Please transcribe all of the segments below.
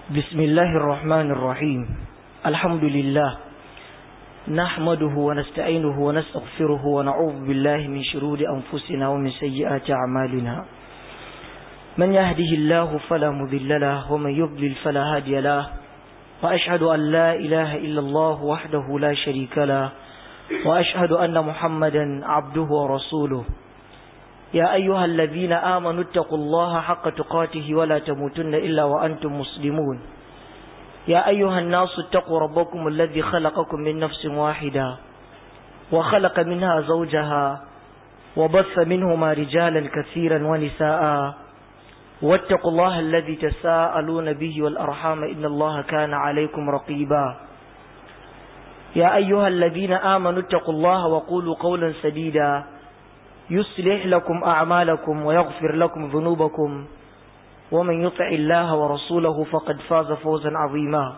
بسم الله الرحمن الرحيم الحمد لله نحمده ونستعينه ونستغفره ونعوذ بالله من شرور أنفسنا ومن سيئات أعمالنا من يهده الله فلا مذل له ومن يضلل فلا هادي له وأشهد أن لا إله إلا الله وحده لا شريك له وأشهد أن محمدا عبده ورسوله يا أيها الذين آمنوا اتقوا الله حق تقاته ولا تموتن إلا وأنتم مسلمون يا أيها الناس اتقوا ربكم الذي خلقكم من نفس واحدة وخلق منها زوجها وبث منهما رجالا كثيرا ونساء واتقوا الله الذي تساءلون به والأرحام إن الله كان عليكم رقيبا يا أيها الذين آمنوا اتقوا الله وقولوا قولا سديدا يصلح لكم أعمالكم ويغفر لكم ذنوبكم ومن يطع الله ورسوله فقد فاز فوزا عظيما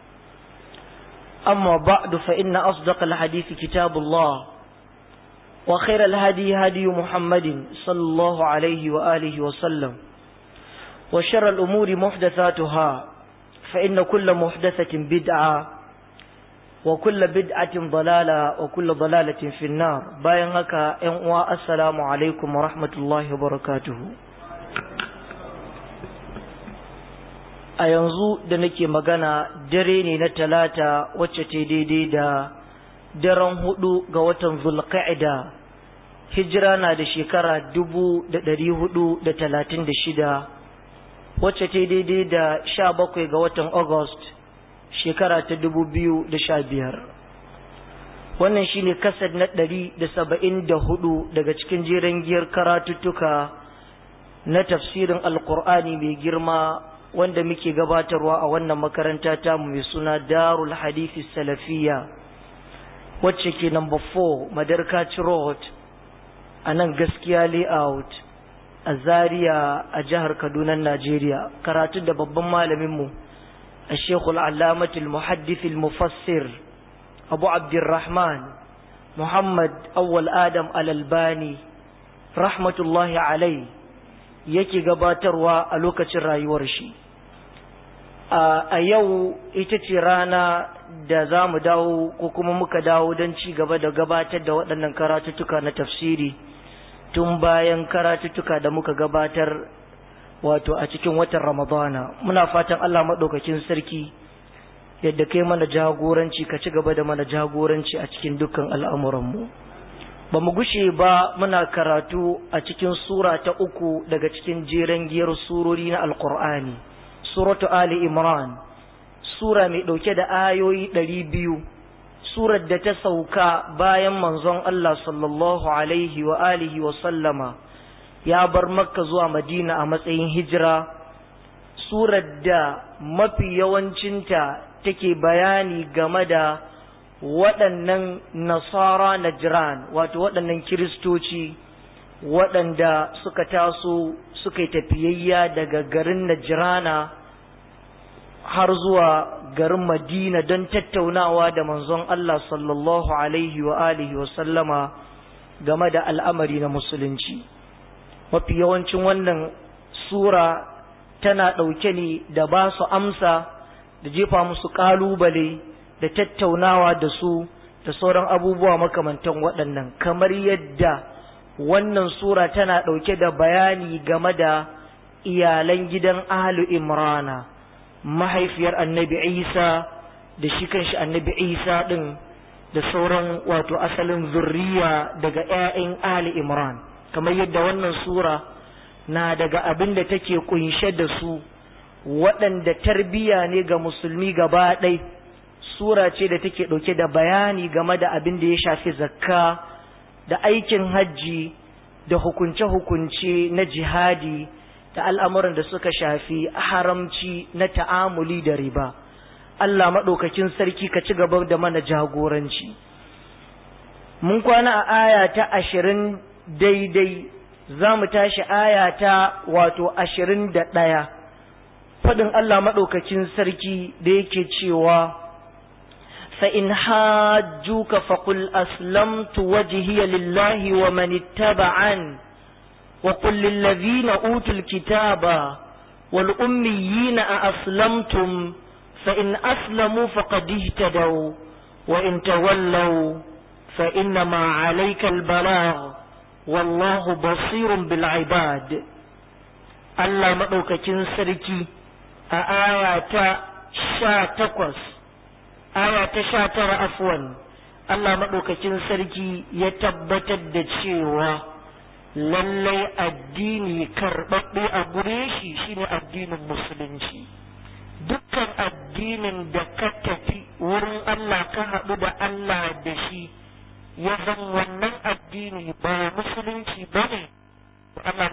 أما بعد فإن أصدق الحديث كتاب الله وخير الهدي هدي محمد صلى الله عليه وآله وسلم وشر الأمور محدثاتها فإن كل محدثة بدعة وكل بدعة ضلالة وكل ضلالة في النار باين هكا ينوى السلام عليكم ورحمة الله وبركاته a yanzu da nake magana dare ne na talata wacce ta daidai da daren hudu ga watan zulqa'ida hijira na da shekara dubu da dari hudu da talatin da shida wacce ta daidai da sha bakwai ga watan august shekara ta dubu biyu da sha biyar wannan shine kasar na ɗari da saba'in da hudu daga cikin jeren giyar karatuttuka na tafsirin alkur'ani mai girma wanda muke gabatarwa a wannan makaranta ta mai suna darul hadithi salafiya wacce ke number 4 madarkaci road a nan gaskiya layout a zaria a jihar kaduna najeriya karatu da babban malaminmu a shekul alamatul muhaddithil mufassir abu abdurrahman muhammad awwal adam alalbani rahmatullahi alai yake gabatarwa a lokacin rayuwar shi a yau ita ce rana da za mu dawo ko kuma muka dawo don ci gaba da gabatar da waɗannan karatuttuka na tafsiri tun bayan karatuttuka da muka gabatar wato a cikin watan ramadana muna fatan allah maɗaukakin sarki yadda kai mana jagoranci ka ci gaba da mana jagoranci a cikin dukkan al'amuranmu ba mu gushe ba muna karatu a cikin sura ta uku daga cikin jeren giyar surori na alkur'ani suratu ali imran sura mai ɗauke da ayoyi ɗari biyu surar da ta sauka bayan manzon allah sallallahu alaihi wa alihi wa sallama ya bar makka zuwa madina a matsayin hijira surar da mafi yawancinta take bayani game da waɗannan nasara na jiran wato waɗannan kiristoci waɗanda suka taso suka yi tafiyayya daga garin najirana har zuwa garin madina don tattaunawa da manzon Allah sallallahu alaihi wa alihi wa sallama game da al'amari na musulunci mafi yawancin wannan sura tana ɗauke ne da ba su amsa da jefa musu ƙalubale da tattaunawa da su da sauran abubuwa makamantan waɗannan kamar yadda wannan sura tana ɗauke da bayani game da iyalan gidan ahlu imrana mahaifiyar annabi isa da shi kanshi annabi isa ɗin da sauran wato asalin zurriya daga 'ya'yan ahli imran kamar yadda wannan sura na daga abin da take kunshe da su waɗanda tarbiya ne ga musulmi gaba ɗaya sura ce da take ɗauke da bayani game da abin da ya shafi zakka da aikin hajji da hukunce-hukunce na jihadi da al'amuran da suka shafi haramci na ta'amuli da riba. Allah maɗaukakin sarki ka ci gaba da mana jagoranci. Mun kwana a aya ta ashirin daidai za mu tashi aya ta wato ashirin da ɗaya. Faɗin Allah maɗaukakin sarki da yake cewa فإن حاجوك فقل أسلمت وجهي لله ومن اتبعن وقل للذين أوتوا الكتاب wal ummiyina a aslamtum fa in aslamu faqad ihtadaw wa in tawallaw fa innama alayka al balagh wallahu basirun bil ibad Allah madaukakin sarki a aya ta sha takwas aya ta sha tara afwan Allah maɗaukakin sarki ya tabbatar da cewa lallai addini karɓaɓɓe a gure shi shine addinin musulunci dukkan addinin da ka tafi wurin Allah ka haɗu da Allah da shi ya zan wannan addini ba musulunci ba ne Allah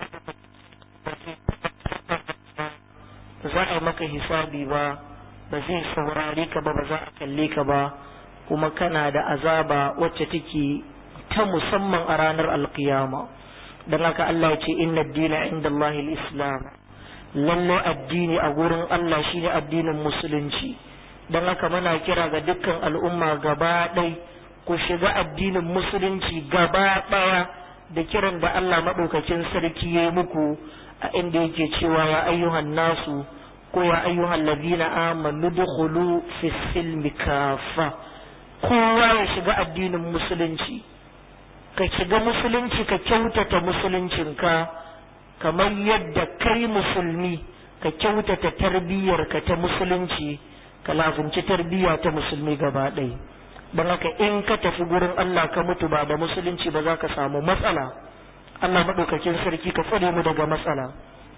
za a yi maka hisabi ba ba zai saurare ka ba ba za a kalle ka ba kuma kana da azaba wacce take ta musamman a ranar alkiyama don haka Allah ya ce inna dina inda Allah islam lallai addini a gurin Allah shine addinin musulunci don haka muna kira ga dukkan al'umma gaba ɗai ku shiga addinin musulunci gaba ɗaya da kiran da Allah maɗaukakin sarki ya muku a inda yake cewa ya ayyuhan nasu ko ya ayyuhan ladina amanu dukhulu fi silmi kafa kowa ya shiga addinin musulunci ka shiga musulunci ka kyautata musuluncinka kamar yadda kai musulmi ka kyautata tarbiyyarka ta musulunci ka lafinci tarbiyya ta musulmi gaba ɗaya don haka in ka tafi gurin Allah ka mutu ba da musulunci ba za ka samu matsala Allah maɗaukakin sarki ka tsare mu daga matsala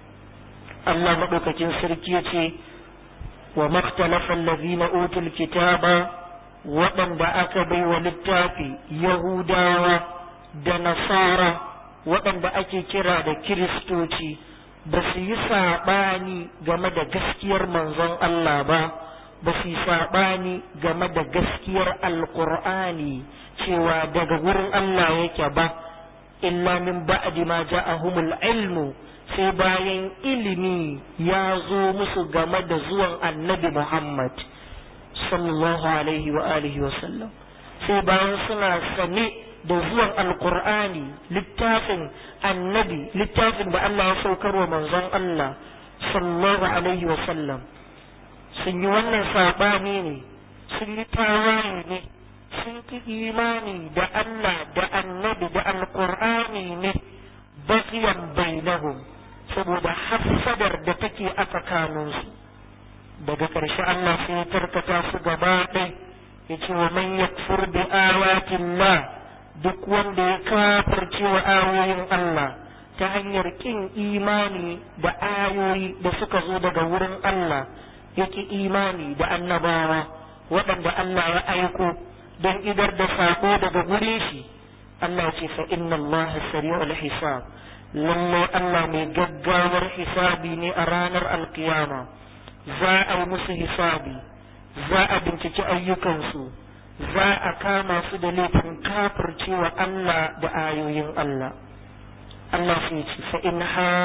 Allah maɗaukakin sarki ya ce wa maktalafa allazina utul kitaba waɗanda aka bai wa littafi yahudawa da nasara waɗanda ake kira da kiristoci ba su yi saɓani game da gaskiyar manzon Allah ba ba su yi saɓani game da gaskiyar alƙur'ani cewa daga wurin Allah yake ba illa min ba'di ma ja'ahumul ilmu sai bayan ilimi ya zo musu game da zuwan annabi Muhammad sallallahu alaihi wa alihi wa sallam sai bayan suna sane da zuwan alkur'ani littafin annabi littafin da Allah ya saukar wa manzon Allah sallallahu alaihi wa sallam sun yi wannan sabani ne sun yi tawaye ne sun ki imani da Allah da annabi da alkur'ani ne baqiyan bainahum saboda hafsadar da take a tsakaninsu daga ƙarshe Allah sai ya tarkata su gaba ɗai ya ce wa man yakfur bi ayatillah duk wanda ya kafirce wa ayoyin Allah ta hanyar kin imani da ayoyi da suka zo daga wurin Allah yake imani da annabawa waɗanda Allah ya aiko don idar da sako daga gure shi Allah ce fa inna Allah sari'ul hisab lallai Allah mai gaggawar hisabi ne a ranar alkiyama za a yi musu hisabi za a binciki ayyukansu za a kama su da laifin kafircewa Allah da ayoyin Allah Allah sai ce fa in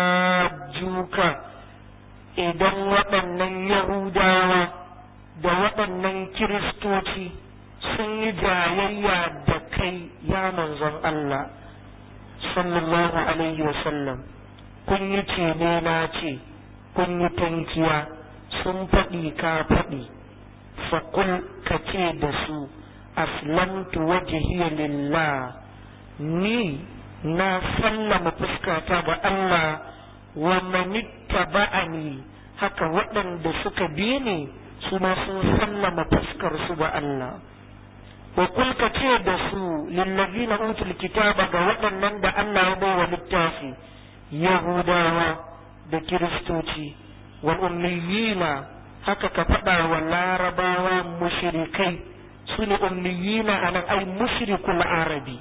hajjuka idan waɗannan Yahudawa da waɗannan Kiristoci sun yi jayayya da kai ya manzon Allah sallallahu alaihi wasallam kun yi ce ne na ce kun yi tankiya sun faɗi ka faɗi faƙul ka ce da su aslamtu wajhiya lillah ni na sallama fuskata ga Allah wa manittaba'ani haka waɗanda suka bi ni su ma sun sallama fuskar su ga Allah wa kul ka ce da su lillazina utul kitaba ga waɗannan da Allah ya bai wa littafi yahudawa da kiristoci wal ummiyina haka ka faɗa wa larabawa mushrikai su ne ummiyina a nan ai mushrikul arabi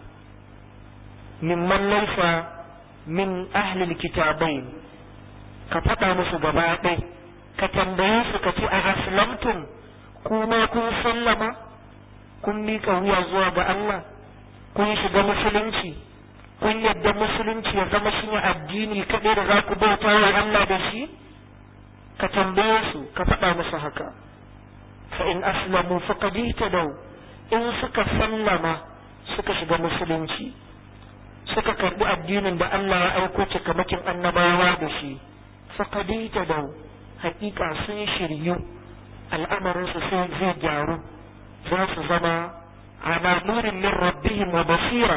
mimman laifa min ahlil kitabai ka faɗa musu gaba ɗai ka tambaye su ka ce a aslamtum kuma kun sallama kun miƙa wuya zuwa ga Allah kun shiga musulunci kun yadda musulunci ya zama shi addini kaɗai da za ku bauta wa Allah da shi ka tambaye su ka faɗa musu haka fa in aslamu faqad ihtadaw in suka sallama suka shiga musulunci suka karbi addinin da Allah ya aiko cikamakin annabawa da shi faƙadaita da hakika sun shiryu al'amarinsu sai zai gyaru za su zama ala nurin min rabbihim wa basira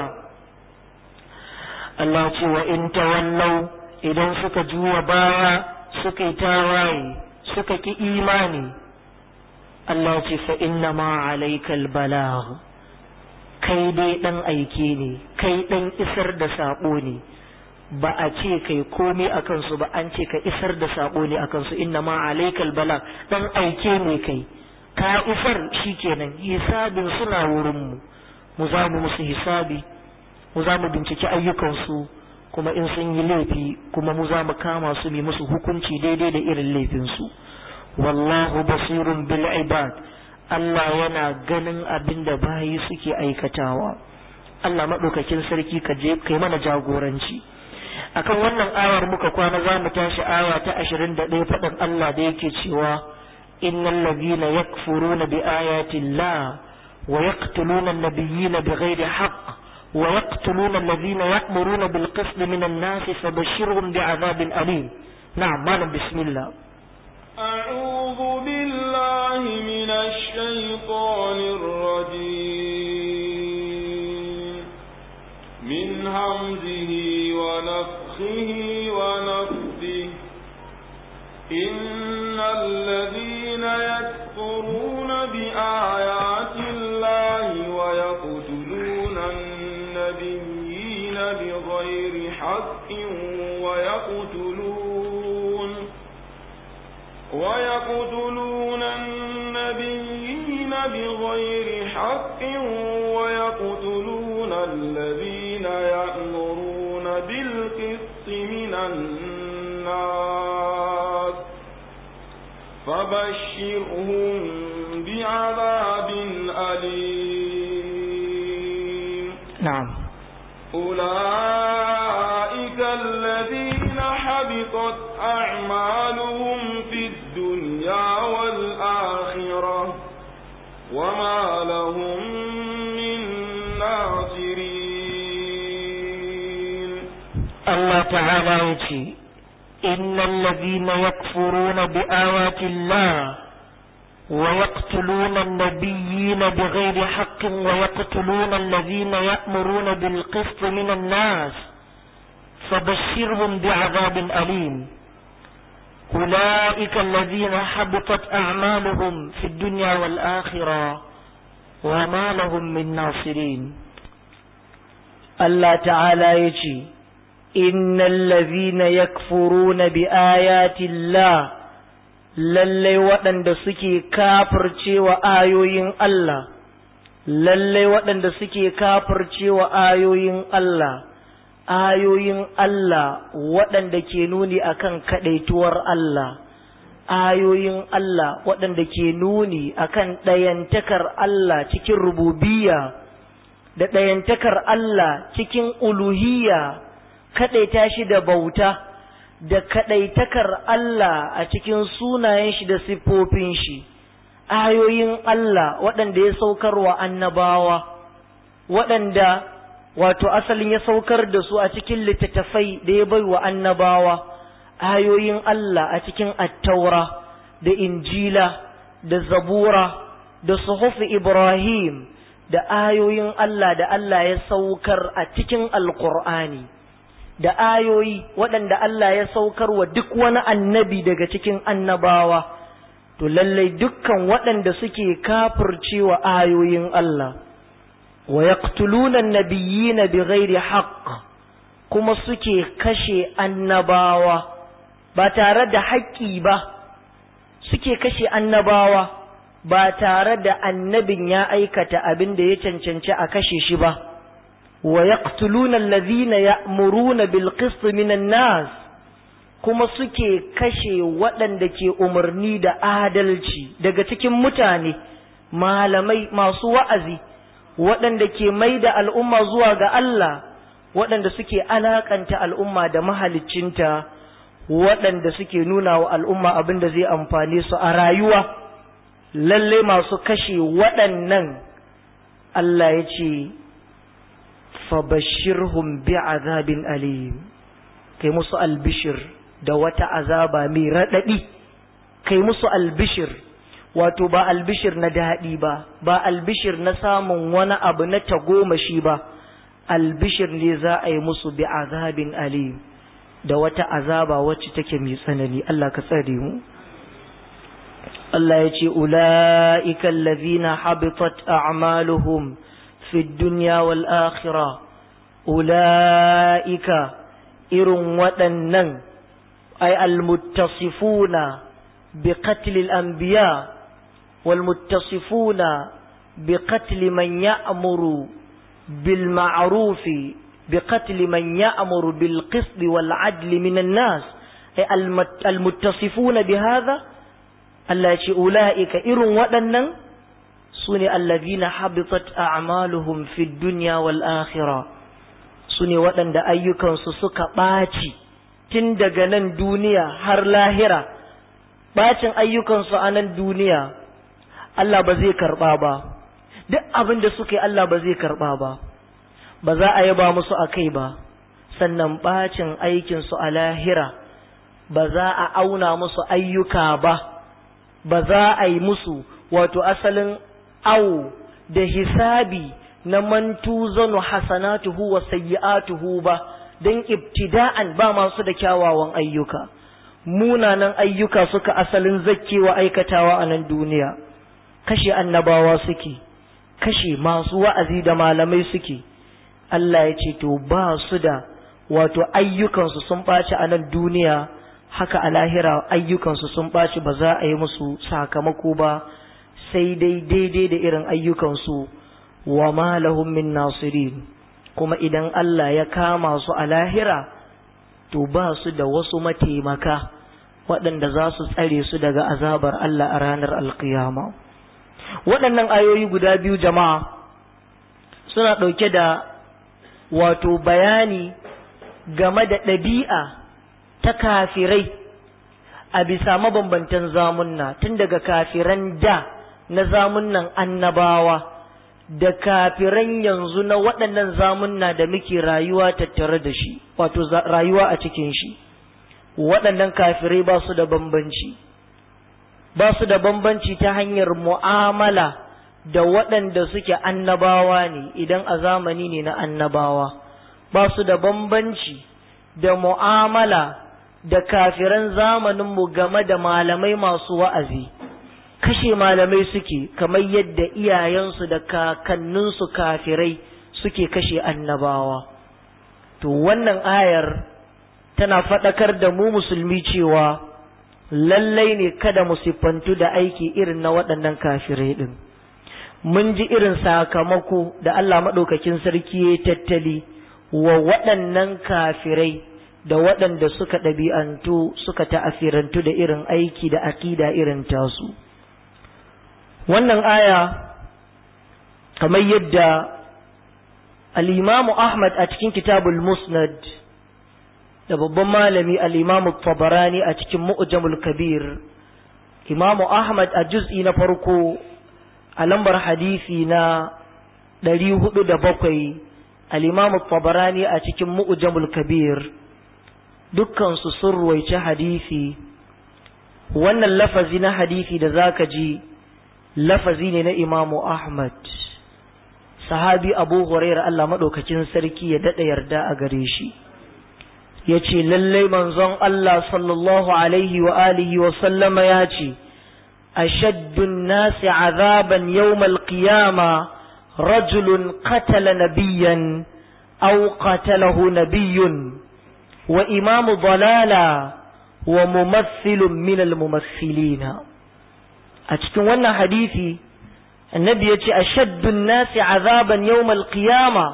Allah ce wa in tawallau idan suka juwa baya suka yi tawaye suka ki imani Allah ce fa inna ma alaikal balagh kai dai dan aike ne kai dan isar da sabo ne ba a ce kai komai a kansu ba an ce ka isar da sabo ne a kansu inna ma alaikal bala dan aike ne kai ka isar shikenan hisabin suna wurin mu mu za mu musu hisabi mu za mu binciki ayyukansu kuma in sun yi laifi kuma mu za mu kama su mai musu hukunci daidai da irin laifinsu wallahu basirun bil ibad Allah yana ganin abin da bayi suke aikatawa Allah maɗaukakin sarki ka je kai mana jagoranci akan wannan ayar muka kwana za mu tashi aya ta ashirin da ɗaya faɗin Allah da yake cewa innal ladhina yakfuruna bi ayati llah wa yaqtuluna an-nabiyyina bighairi haqq wa yaqtuluna alladhina ya'muruna bil qist min an-nas fabashshirhum bi'adhabin alim na'am malam bismillah أعوذ بالله من الشيطان الرجيم من همزه ونفخه ونفثه إن الذين يكفرون بآيات الله ويقتلون النبيين بغير حق ويقتلون ويقتلون النبيين بغير حق ويقتلون الذين يأمرون بالقسط من الناس فبشرهم بعذاب أليم نعم أولئك الذين حبطت أعمالهم في الدنيا والآخرة وما لهم من ناصرين الله تعالى يتي إن الذين يكفرون بآيات الله ويقتلون النبيين بغير حق ويقتلون الذين يأمرون بالقسط من الناس فبشرهم بعذاب أليم أولئك الذين حبطت أعمالهم في الدنيا والآخرة وما لهم من ناصرين الله تعالى يجي إن الذين يكفرون بآيات الله lallai waɗanda suke kafirce wa ayoyin Allah, lallai waɗanda suke kafirce wa ayoyin Allah, ayoyin Allah waɗanda ke nuni akan kaɗaituwar Allah, ayoyin Allah waɗanda ke nuni akan ɗayantakar Allah cikin rububiya da ɗayantakar Allah cikin uluhiyya kaɗaita shi da bauta. da kaɗaitakar Allah a cikin sunayen shi da siffofin shi, ayoyin Allah waɗanda ya saukar wa annabawa, waɗanda wato asalin ya saukar da su a cikin littattafai da ya bai wa annabawa, ayoyin Allah a cikin attaura da injila da zabura da suhufi Ibrahim da ayoyin Allah da Allah ya saukar a cikin alƙur'ani. da ayoyi waɗanda Allah ya saukar wa duk wani annabi daga cikin annabawa, to lallai dukkan waɗanda suke kafircewa ayoyin Allah, wa yaqtuluna nabiyina bi ghairi haqq kuma suke kashe annabawa ba tare da haƙƙi ba, suke kashe annabawa ba tare da annabin ya aikata abin da ya cancanci a kashe shi ba. ويقتلون الذين يأمرون بالقسط من الناس kuma suke kashe waɗanda ke umarni da adalci daga cikin mutane malamai masu wa'azi waɗanda ke mai da al'umma zuwa ga Allah waɗanda suke alakanta al'umma da mahaliccinta waɗanda suke nuna wa al'umma abin da zai amfane su a rayuwa lalle masu kashe waɗannan Allah ya ce fabashirhum bi'azabin alim kai musu albishir da wata azaba mai raɗaɗi kai musu albishir wato ba albishir na daɗi ba ba albishir na samun wani abu na tagomashi ba albishir ne za a yi musu bi azabin alim da wata azaba wacce take mai tsanani Allah ka tsare mu Allah ya ce ula'ika allazina habitat a'maluhum fi dunya wal akhirah ula'ika irin waɗannan ay almuttasifuna bi qatl al-anbiya wal muttasifuna bi qatl man ya'muru bil ma'ruf bi qatl man ya'muru bil qist wal 'adl min an-nas ay almuttasifuna bi hadha Allah ya ce ula'ika irin waɗannan su ne allazina habitat a'maluhum fi dunya wal akhirah su ne waɗanda ayyukansu suka ɓaci tun daga nan duniya har lahira ɓacin ayyukansu a nan duniya Allah ba zai karɓa ba duk abin da suka yi Allah ba zai karɓa ba ba za a yaba musu a kai ba sannan ɓacin aikinsu a lahira ba za a auna musu ayyuka ba ba za a yi musu wato asalin awo da hisabi na mantu zanu hasanatuhu wa sayyi'atuhu ba don ibtida'an ba masu da kyawawan ayyuka munanan ayyuka suka asalin zakkewa aikatawa a nan duniya kashe annabawa suke kashe masu wa'azi da malamai suke Allah ya ce to ba su da wato ayyukansu sun ɓaci a nan duniya haka a lahira ayyukansu sun ɓaci ba za a yi musu sakamako ba sai dai daidai da irin ayyukansu wa ma lahum min nasirin kuma idan Allah ya kama su a lahira to ba su da wasu mataimaka waɗanda za su tsare su daga azabar Allah a ranar alkiyama waɗannan ayoyi guda biyu jama'a suna ɗauke da wato bayani game da ɗabi'a ta kafirai a bisa mabambantan zamunna tun daga kafiran da na zamunnan annabawa da kafiran yanzu na waɗannan zamunna da muke rayuwa tattare da shi wato rayuwa a cikin shi waɗannan kafirai ba su da bambanci ba su da bambanci ta hanyar mu'amala da waɗanda suke annabawa ne idan a zamani ne na annabawa ba su da bambanci da mu'amala da kafiran zamaninmu game da malamai masu wa'azi kashe malamai suke kamar yadda iyayensu da kakanninsu kafirai suke kashe annabawa to wannan ayar tana faɗakar da mu musulmi cewa lallai ne kada mu siffantu da aiki irin na waɗannan kafirai ɗin mun ji irin sakamako da Allah maɗaukakin sarki ya tattali wa waɗannan kafirai da waɗanda suka ɗabi'antu suka ta'afirantu da irin aiki da aƙida irin tasu wannan aya kamar yadda al'imamu Ahmad a cikin kitabul musnad da babban malami al'imamu tabarani a cikin mu'jamul kabir imamu Ahmad a juz'i na farko a lambar hadisi na ɗari hudu da bakwai al'imamu tabarani a cikin mu'jamul kabir dukkansu sun ruwaici hadisi wannan lafazi na hadisi da zaka ji lafazi ne na imamu ahmad sahabi abu huraira Allah maɗaukakin sarki ya daɗa yarda a gare shi ya ce lallai manzon Allah sallallahu alaihi wa alihi wa sallama ya ce ashaddun nasi azaban yawmal qiyama rajulun qatala nabiyyan aw qatalahu nabiyyun wa imamu dalala wa mumathilun minal mumathilina a cikin wannan hadisi annabi ya ce a shaddun nasi azaban yawmal qiyama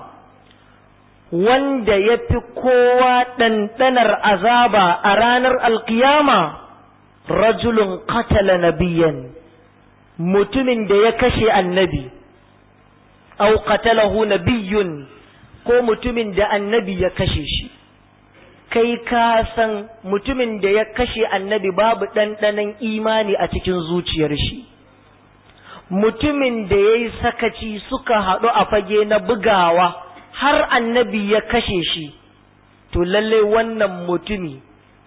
wanda ya fi kowa ɗanɗanar azaba a ranar alkiyama rajulun qatala nabiyan mutumin da ya kashe annabi au qatalahu nabiyyun ko mutumin da annabi ya kashe shi kai ka san mutumin da ya kashe annabi babu ɗanɗanon imani a cikin zuciyar shi mutumin da ya yi sakaci suka haɗu a fage na bugawa har annabi ya kashe shi to lalle wannan mutumi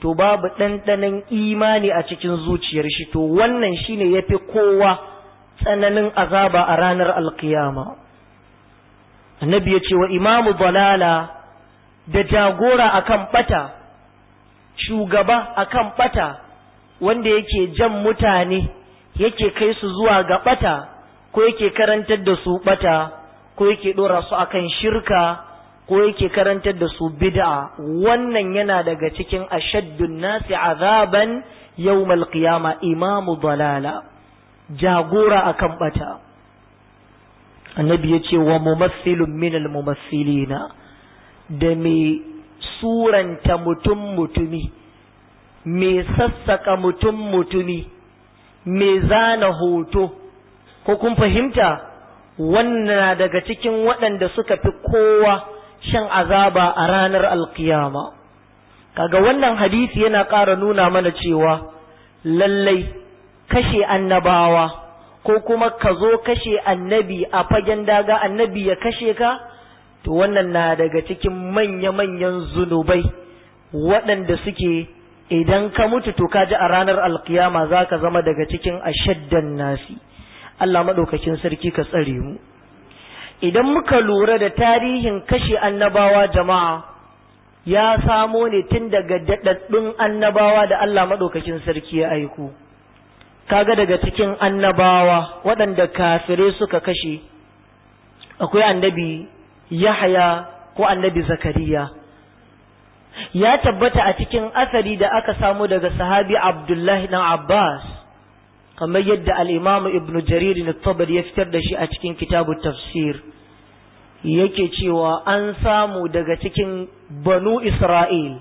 to babu ɗanɗanon imani a cikin zuciyar shi to wannan shine yafi kowa tsananin azaba a ranar alkiyama annabi ya ce wa imamu dalala da jagora akan bata shugaba akan bata wanda yake jan mutane yake kai su zuwa ga bata ko yake karantar da su bata ko yake dora su akan shirka ko yake karantar da su bid'a wannan yana daga cikin ashaddun nasi azaban yawmal qiyama imamu dalala jagora akan bata annabi ya ce wa mumassilun minal mumassilina da mai suranta mutum mutumi mai sassaka mutum mutumi mai zana hoto ko kun fahimta wannan daga cikin waɗanda suka fi kowa shan azaba a ranar alkiyama kaga wannan hadisi yana ƙara nuna mana cewa lallai kashe annabawa ko kuma ka zo kashe annabi a fagen daga annabi ya kashe ka to wannan na daga cikin manya-manyan zunubai waɗanda suke idan ka mutu to ka ji a ranar alkiyama za ka zama daga cikin ashaddan nasi Allah maɗaukakin sarki ka tsare mu idan muka lura da tarihin kashe annabawa jama'a ya samo ne tun daga daɗaɗɗun annabawa da Allah maɗaukakin sarki ya aiko kaga daga cikin annabawa waɗanda kafirai suka kashe akwai annabi Yahaya ko annabi Zakariya ya tabbata a cikin asali da aka samu daga sahabi Abdullahi dan Abbas kamar yadda al-Imam Ibn Jarir al-Tabari ya fitar da shi a cikin kitabu tafsir yake cewa an samu daga cikin banu Isra'il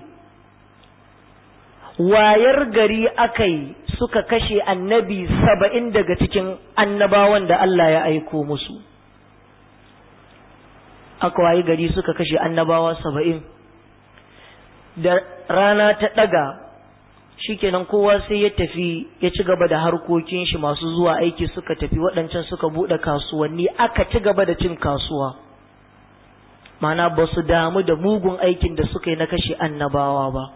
wayar gari akai suka kashe annabi saba'in daga cikin annabawan da Allah ya aiko musu aka wayi gari suka kashe annabawa saba'in da rana ta ɗaga shikenan kowa sai ya tafi ya ci gaba da harkokin shi masu zuwa aiki suka tafi waɗancan suka buɗe kasuwanni aka ci gaba da cin kasuwa mana ba su damu da mugun aikin da suka yi na kashe annabawa ba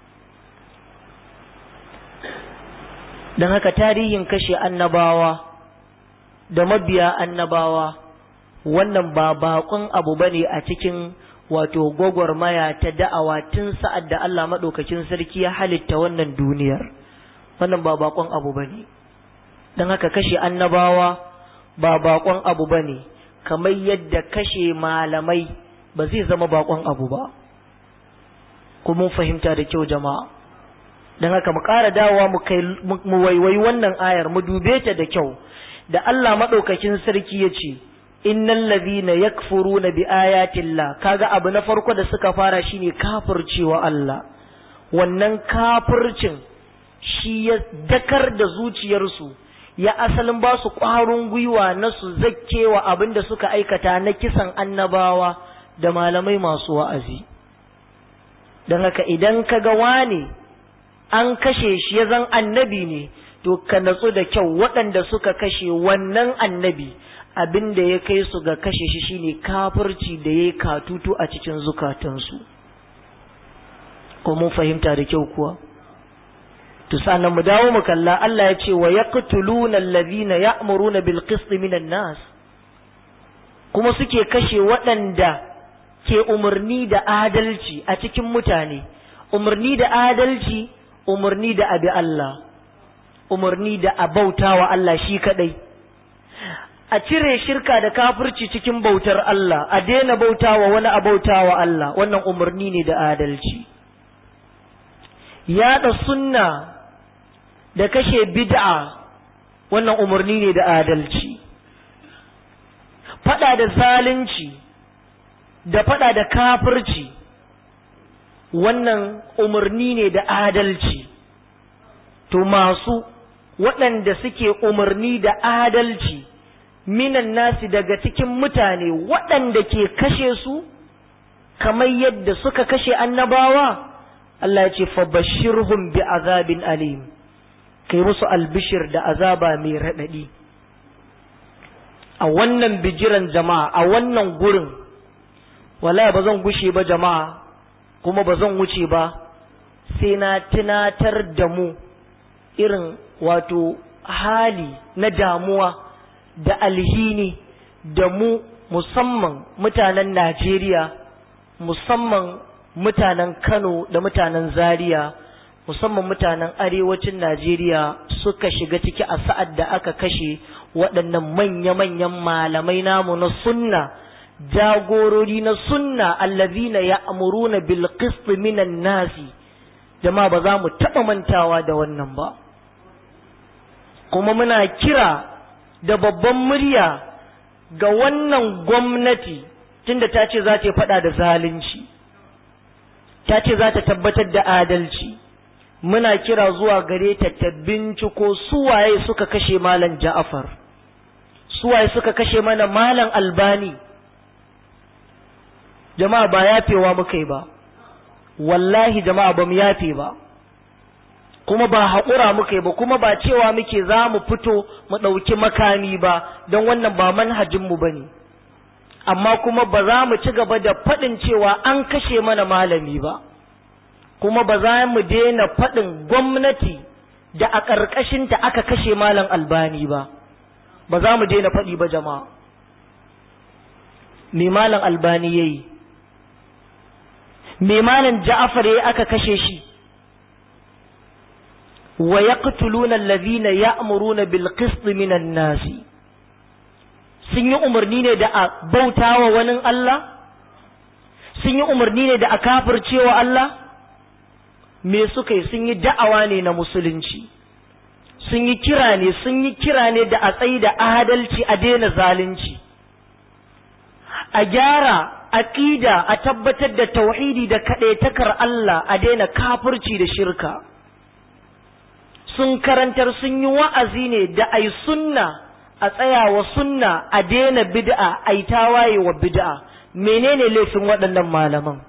don haka tarihin kashe annabawa da mabiya annabawa wannan ba bakon abu bane a cikin wato gwagwarmaya ta da'awa tun sa'ad da Allah maɗaukakin sarki ya halitta wannan duniyar wannan ba bakon abu bane don haka kashe annabawa ba bakon abu bane kamar yadda kashe malamai ba zai zama bakon abu ba kuma fahimta da kyau jama'a don haka mu ƙara dawowa mu waiwayi wannan ayar mu dube ta da kyau da Allah maɗaukakin sarki ya ce innal ladhina yakfuruna bi ayatillah kaga abu na farko da suka fara shine kafircewa Allah wannan kafircin shi ya dakar da zuciyarsu ya asalin ba su ƙwarin gwiwa na su zakkewa abin da suka aikata na kisan annabawa da malamai masu wa'azi don haka idan ka ga wane an kashe shi ya zan annabi ne to ka natsu da kyau waɗanda suka kashe wannan annabi abin da ya kai su ga kashe shi shine kafirci da ya katutu a cikin zukatansu ko mun fahimta da kyau kuwa to sannan mu dawo mu kalla Allah ya ce wa yaqtuluna allazina ya'muruna bil qist minan nas kuma suke kashe waɗanda ke umarni da adalci a cikin mutane umarni da adalci umarni da abi Allah umarni da abautawa Allah shi kadai a cire shirka da kafirci cikin bautar Allah a daina bautawa wani abautawa Allah wannan umarni ne da adalci yaɗa sunna da kashe bid'a wannan umarni ne da adalci fada da zalunci da fada da kafirci wannan umarni ne da adalci to masu waɗanda suke umarni da adalci minan nasi daga cikin mutane waɗanda ke kashe su kamar yadda suka kashe annabawa Allah ya ce fabashirhum bi azabin alim kai musu albishir da azaba mai raɗaɗi a wannan bijiran jama'a a wannan gurin wallahi ba zan gushe ba jama'a kuma ba zan wuce ba sai na tunatar da mu irin wato hali na damuwa da alhini da mu musamman mutanen Najeriya musamman mutanen Kano da mutanen Zaria musamman mutanen arewacin Najeriya suka shiga ciki a sa'ad da aka kashe waɗannan manya-manyan malamai namu na sunna jagorori na sunna allazina ya'muruna bil qist minan nasi jama'a ba za mu taɓa mantawa da wannan ba kuma muna kira da babban murya ga wannan gwamnati tunda ta ce za ta faɗa da zalunci ta ce za ta tabbatar da adalci muna kira zuwa gare ta ta binciko suwaye suka kashe malam ja'afar suwaye suka kashe mana malam albani jama'a ba yafewa muka yi ba wallahi jama'a ba mu yafe ba kuma ba haƙura muka yi ba kuma ba cewa muke za mu fito mu ɗauki makami ba don wannan ba manhajinmu ba ne amma kuma ba za mu ci gaba da faɗin cewa an kashe mana malami ba kuma ba za mu daina faɗin gwamnati da a ƙarƙashinta aka kashe malam albani ba ba za mu daina faɗi ba jama'a me malam albani ya yi me malam ja'afar ya aka kashe shi wa yaqtuluna allazina ya'muruna bil qist minan nasi sun yi umarni ne da a bautawa wani Allah sun yi umarni ne da a kafircewa Allah me suka yi sun yi da'awa ne na musulunci sun yi kira ne sun yi kira ne da a tsayi da adalci a daina zalunci a gyara aqida a tabbatar da tauhidi da kaɗaitakar Allah a daina kafirci da shirka sun karantar sun yi wa'azi ne da ai sunna a tsayawa sunna a daina bid'a ai tawaye wa bid'a menene laifin waɗannan malaman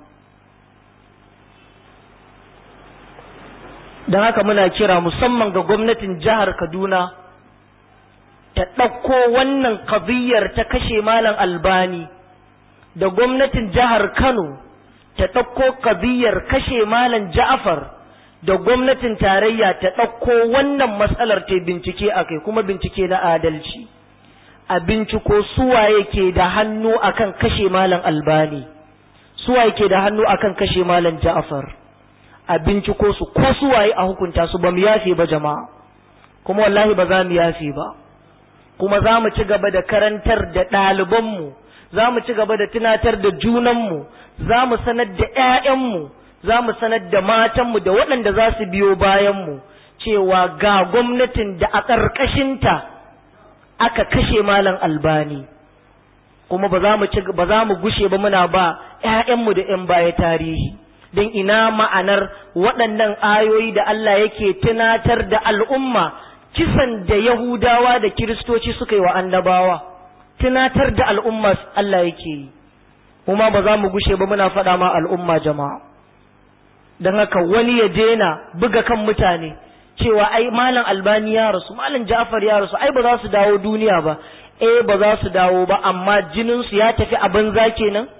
don haka muna kira musamman ga gwamnatin jihar Kaduna ta ɗauko wannan kabiyar ta kashe malam albani da gwamnatin jihar Kano ta ɗauko kabiyar kashe malam Ja'far da gwamnatin tarayya ta ɗauko wannan matsalar ta bincike a kai kuma bincike na adalci a binciko suwaye ke da hannu akan kashe malam albani suwaye ke da hannu akan kashe malam Ja'far a binciko su ko suwaye a hukunta su ba mu yafe ba jama'a kuma wallahi ba za mu yafe ba kuma za mu ci gaba da karantar da ɗalibanmu za mu ci gaba da tunatar da junanmu za mu sanar da ‘ya'yanmu za mu sanar da matanmu da waɗanda za su biyo bayanmu cewa ga gwamnatin da a ƙarƙashinta aka kashe malam albani kuma ba za mu ci ba za mu gushe ba muna ba ‘ya'yanmu da ‘yan baya tarihi don ina ma'anar waɗannan ayoyi da Allah yake tunatar da al'umma kisan da Yahudawa da Kiristoci suka yi wa annabawa tunatar da al'umma Allah yake yi kuma ba za mu gushe ba muna faɗa ma al'umma jama'a don haka wani ya daina buga kan mutane cewa ai malam albani ya rasu malam ja'far ya rasu ai ba za su dawo duniya ba eh ba za su dawo ba amma jininsu ya tafi a banza kenan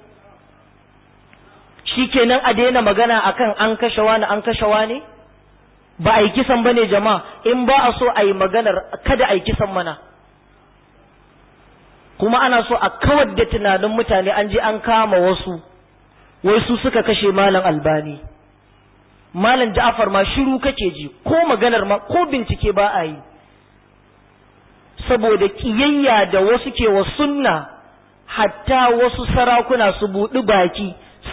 shi kenan a daina magana akan an kashe wani an kashe wani ba a yi kisan bane jama'a in ba a so a yi maganar kada a yi kisan mana kuma ana so a kawar da tunanin mutane an je an kama wasu wai su suka kashe malam albani malam ja'afar ma shiru kake ji ko maganar ma ko bincike ba a yi saboda kiyayya da wasu ke wa sunna hatta wasu sarakuna su buɗi baki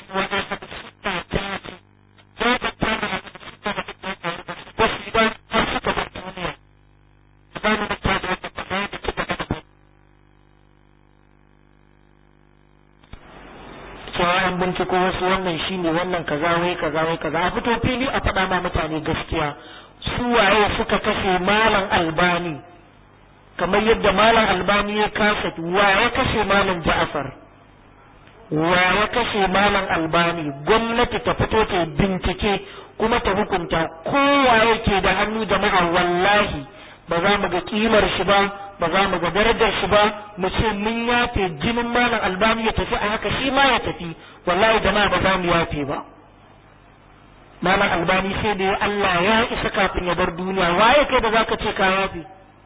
an binciko wasu wannan shine wannan kaza wai kaza wai kaza a fito fili a faɗa ma mutane gaskiya su waye suka kashe malam albani kamar yadda malam albani ya kasa wa ya kashe malam ja'far wa ya kashe malam albani gwamnati ta fito ta bincike kuma ta hukunta kowa yake da hannu jama'a wallahi ba za mu ga kimar shi ba ba za mu ga darajar shi ba mu ce mun yafe jinin malam albani ya tafi a haka shi ma ya tafi wallahi jama'a ba za mu yafe ba malam albani sai da ya Allah ya isa kafin ya bar duniya waye kai da zaka ce ka yafi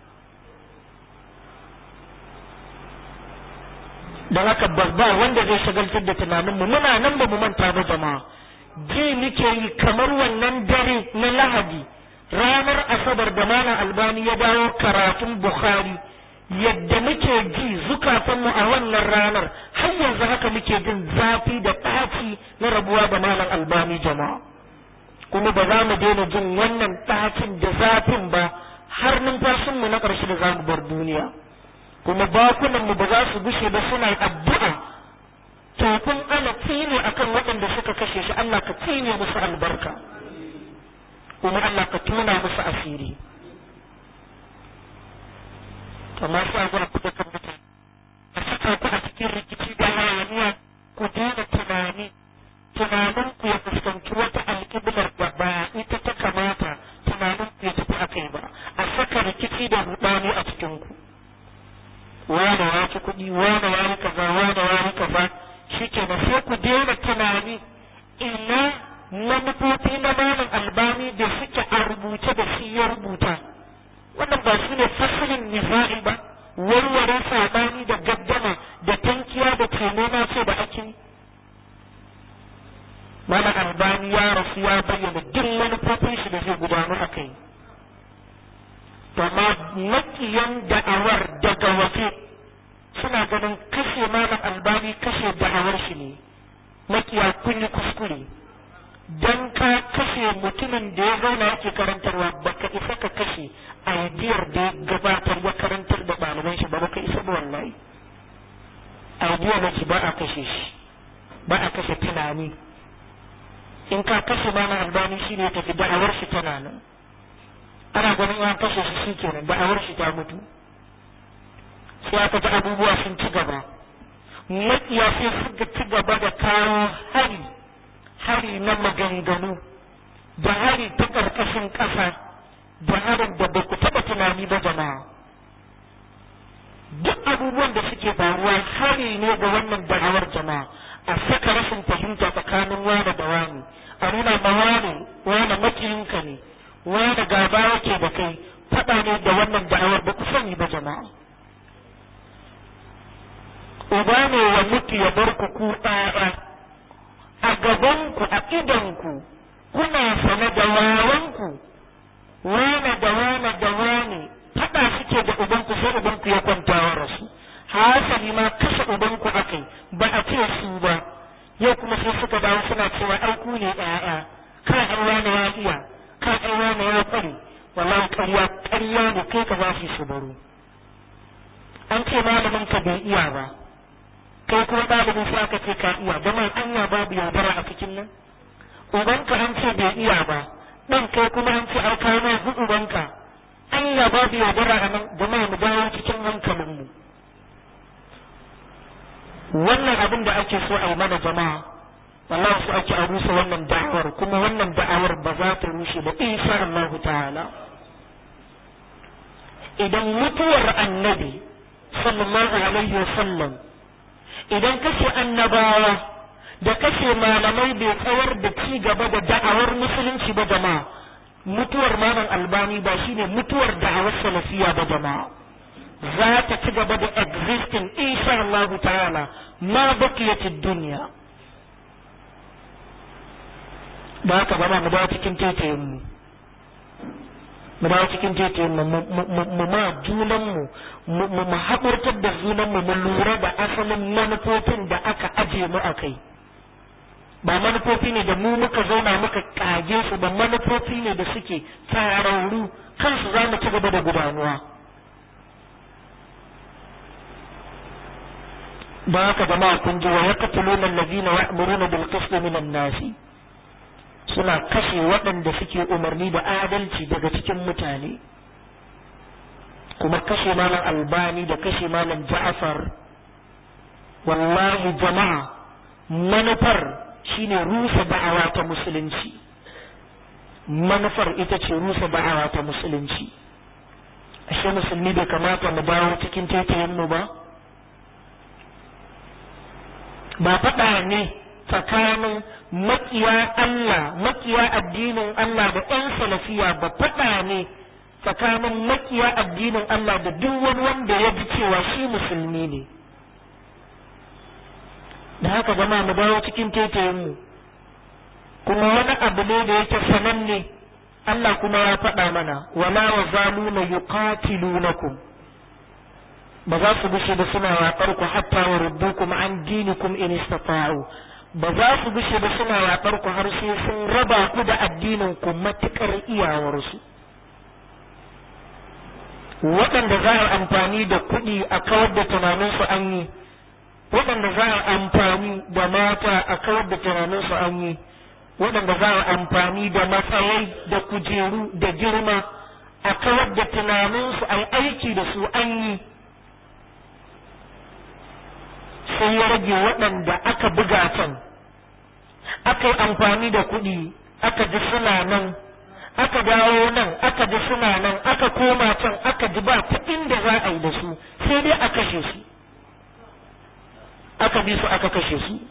don haka ba wanda zai shagaltar da tunaninmu muna nan ba mu manta ba jama'a ji muke yi kamar wannan dare na lahadi ranar asabar da malam albani ya dawo karatun bukhari yadda muke ji zukatanmu a wannan ranar har yanzu haka muke jin zafi da ɗaci na rabuwa da malam albani jama'a kuma ba za mu daina jin wannan ɗacin da zafin ba har numfashinmu na ƙarshe da za mu bar duniya kuma bakunanmu ba za su gushe ba suna addu'a tafin ana tsine akan waɗanda suka kashe shi Allah ka tsine musu albarka kuma Allah ka tuna musu asiri amma sai zuwa kuɗa kan mutane a saka ku a cikin rikici da hayaniya ku daina tunani tunanin ku ya fuskanci wata alƙiblar da ba ita ta kamata tunanin ku ya tafi a kai ba a saka rikici da rudani a cikin ku wane ya ci kuɗi wane ya yi kaza wane ya yi kaza shi ke sai ku daina tunani ina manufofi na malam albani da suke a rubuce da shi ya rubuta wannan ba su ne fasalin nisa'i ba warware sabani da gaddama da tankiya da taimama ce da ake malam albani ya rasu ya bayyana duk manufofin shi da zai gudanu a kai amma makiyan da'awar daga waje suna ganin kashe malam albani kashe da'awar shi ne makiya kun yi kuskure dan ka kashe mutumin da ya zauna yake karantarwa baka isa ka kashe aidiyar da ya gabatar ya karantar da ɗaliban shi ba baka isa ba wallahi aidiyar da ba a kashe shi ba a kashe tunani in ka kashe malam albani shi ne tafi da'awar shi tana nan ana ganin an kashe shi shi kenan da'awar shi ta mutu sai aka ga abubuwa sun ci gaba makiya sai suka ci gaba da kawo hari hari na maganganu da hari ta ƙarƙashin ƙasa da harin da ba ku taɓa tunani ba jama'a duk abubuwan da suke faruwa hari ne ga wannan da'awar jama'a a saka rashin fahimta tsakanin wane da wani a nuna ma wane wane makiyinka ne wane gaba yake da kai faɗa ne da wannan da'awar ba ku sani ba jama'a uba ne ya mutu ya bar ku ku ɗaya a gabanku a idanku kuna sane da wawanku wane da wane da wane faɗa suke da ubanku sai ubanku ya kwanta wa rasu hasali ma kashe ubanku akai ba a ce su ba yau kuma sai suka dawo suna cewa ai ku ne ɗaya ka ai wane ya iya ka ai wane ya ƙware wallahi ƙarya ƙarya ne kai ka ba su baro an ce malamin ka bai iya ba kai kuma ɗalibin sai aka ce ka iya da mai anya babu yaudara a cikin nan ubanka an ce bai iya ba ɗan kai kuma an ce ai ka mai hu ubanka anya babu yaudara a nan da mai mu dawo cikin hankalin mu wannan abin da ake so a yi mana jama'a wallahi su ake a rusa wannan da'awar kuma wannan da'awar ba za ta rushe ba insha Allah ta'ala idan mutuwar annabi sallallahu alaihi wa sallam idan kashe annabawa da kashe malamai bai tsawar da ci gaba da da'awar musulunci ba jama'a mutuwar malam albani ba shine mutuwar da'awar salafiya ba jama'a za ta ci gaba da existing insha Allah ta'ala ma bakiyatid dunya da haka zama mu dawo cikin tetayen mu mu dawo cikin tetayen mu mu ma junan mu mu mu haƙurtar da junan mu mu lura da asalin manufofin da aka aje mu a kai ba manufofi ne da mu muka zauna muka kage su ba manufofi ne da suke tsararru kansu za mu ci gaba da gudanuwa da haka jama'a kun ji wa yaqtuluna allazina ya'muruna bil qist minan nasi suna kashe waɗanda suke umarni da adalci daga cikin mutane kuma kashe malam albani da kashe malam ja'afar wallahi jama'a manufar shine rusa da'awa ta musulunci manufar ita ce rusa da'awa ta musulunci ashe musulmi bai kamata mu dawo cikin taitayen mu ba ba faɗa ne tsakanin makiya Allah makiya addinin Allah da 'yan salafiya ba faɗa ne tsakanin makiya addinin Allah da duk wani wanda ya ji cewa shi musulmi ne da haka zama mu dawo cikin mu kuma wani abu ne da yake sananne Allah kuma ya faɗa mana wala wa zaluna yuqatilunakum ba za su gushe ba suna yaƙar ku hatta wa rubbukum an dinikum in istata'u ba za su gushe ba suna yaƙar ku har sai sun raba ku da addinin ku matukar iyawarsu waɗanda za a amfani da kuɗi a kawar da tunaninsu an yi waɗanda za a amfani da mata a kawar da tunaninsu an yi waɗanda za a amfani da matsayai da kujeru da girma a kawar da tunaninsu a aiki da su an yi sai ya rage waɗanda aka buga can aka yi amfani da kuɗi aka ji suna nan aka dawo nan aka ji suna nan aka koma can aka ji ba ta inda za a yi da su sai dai a kashe su aka bi su aka kashe su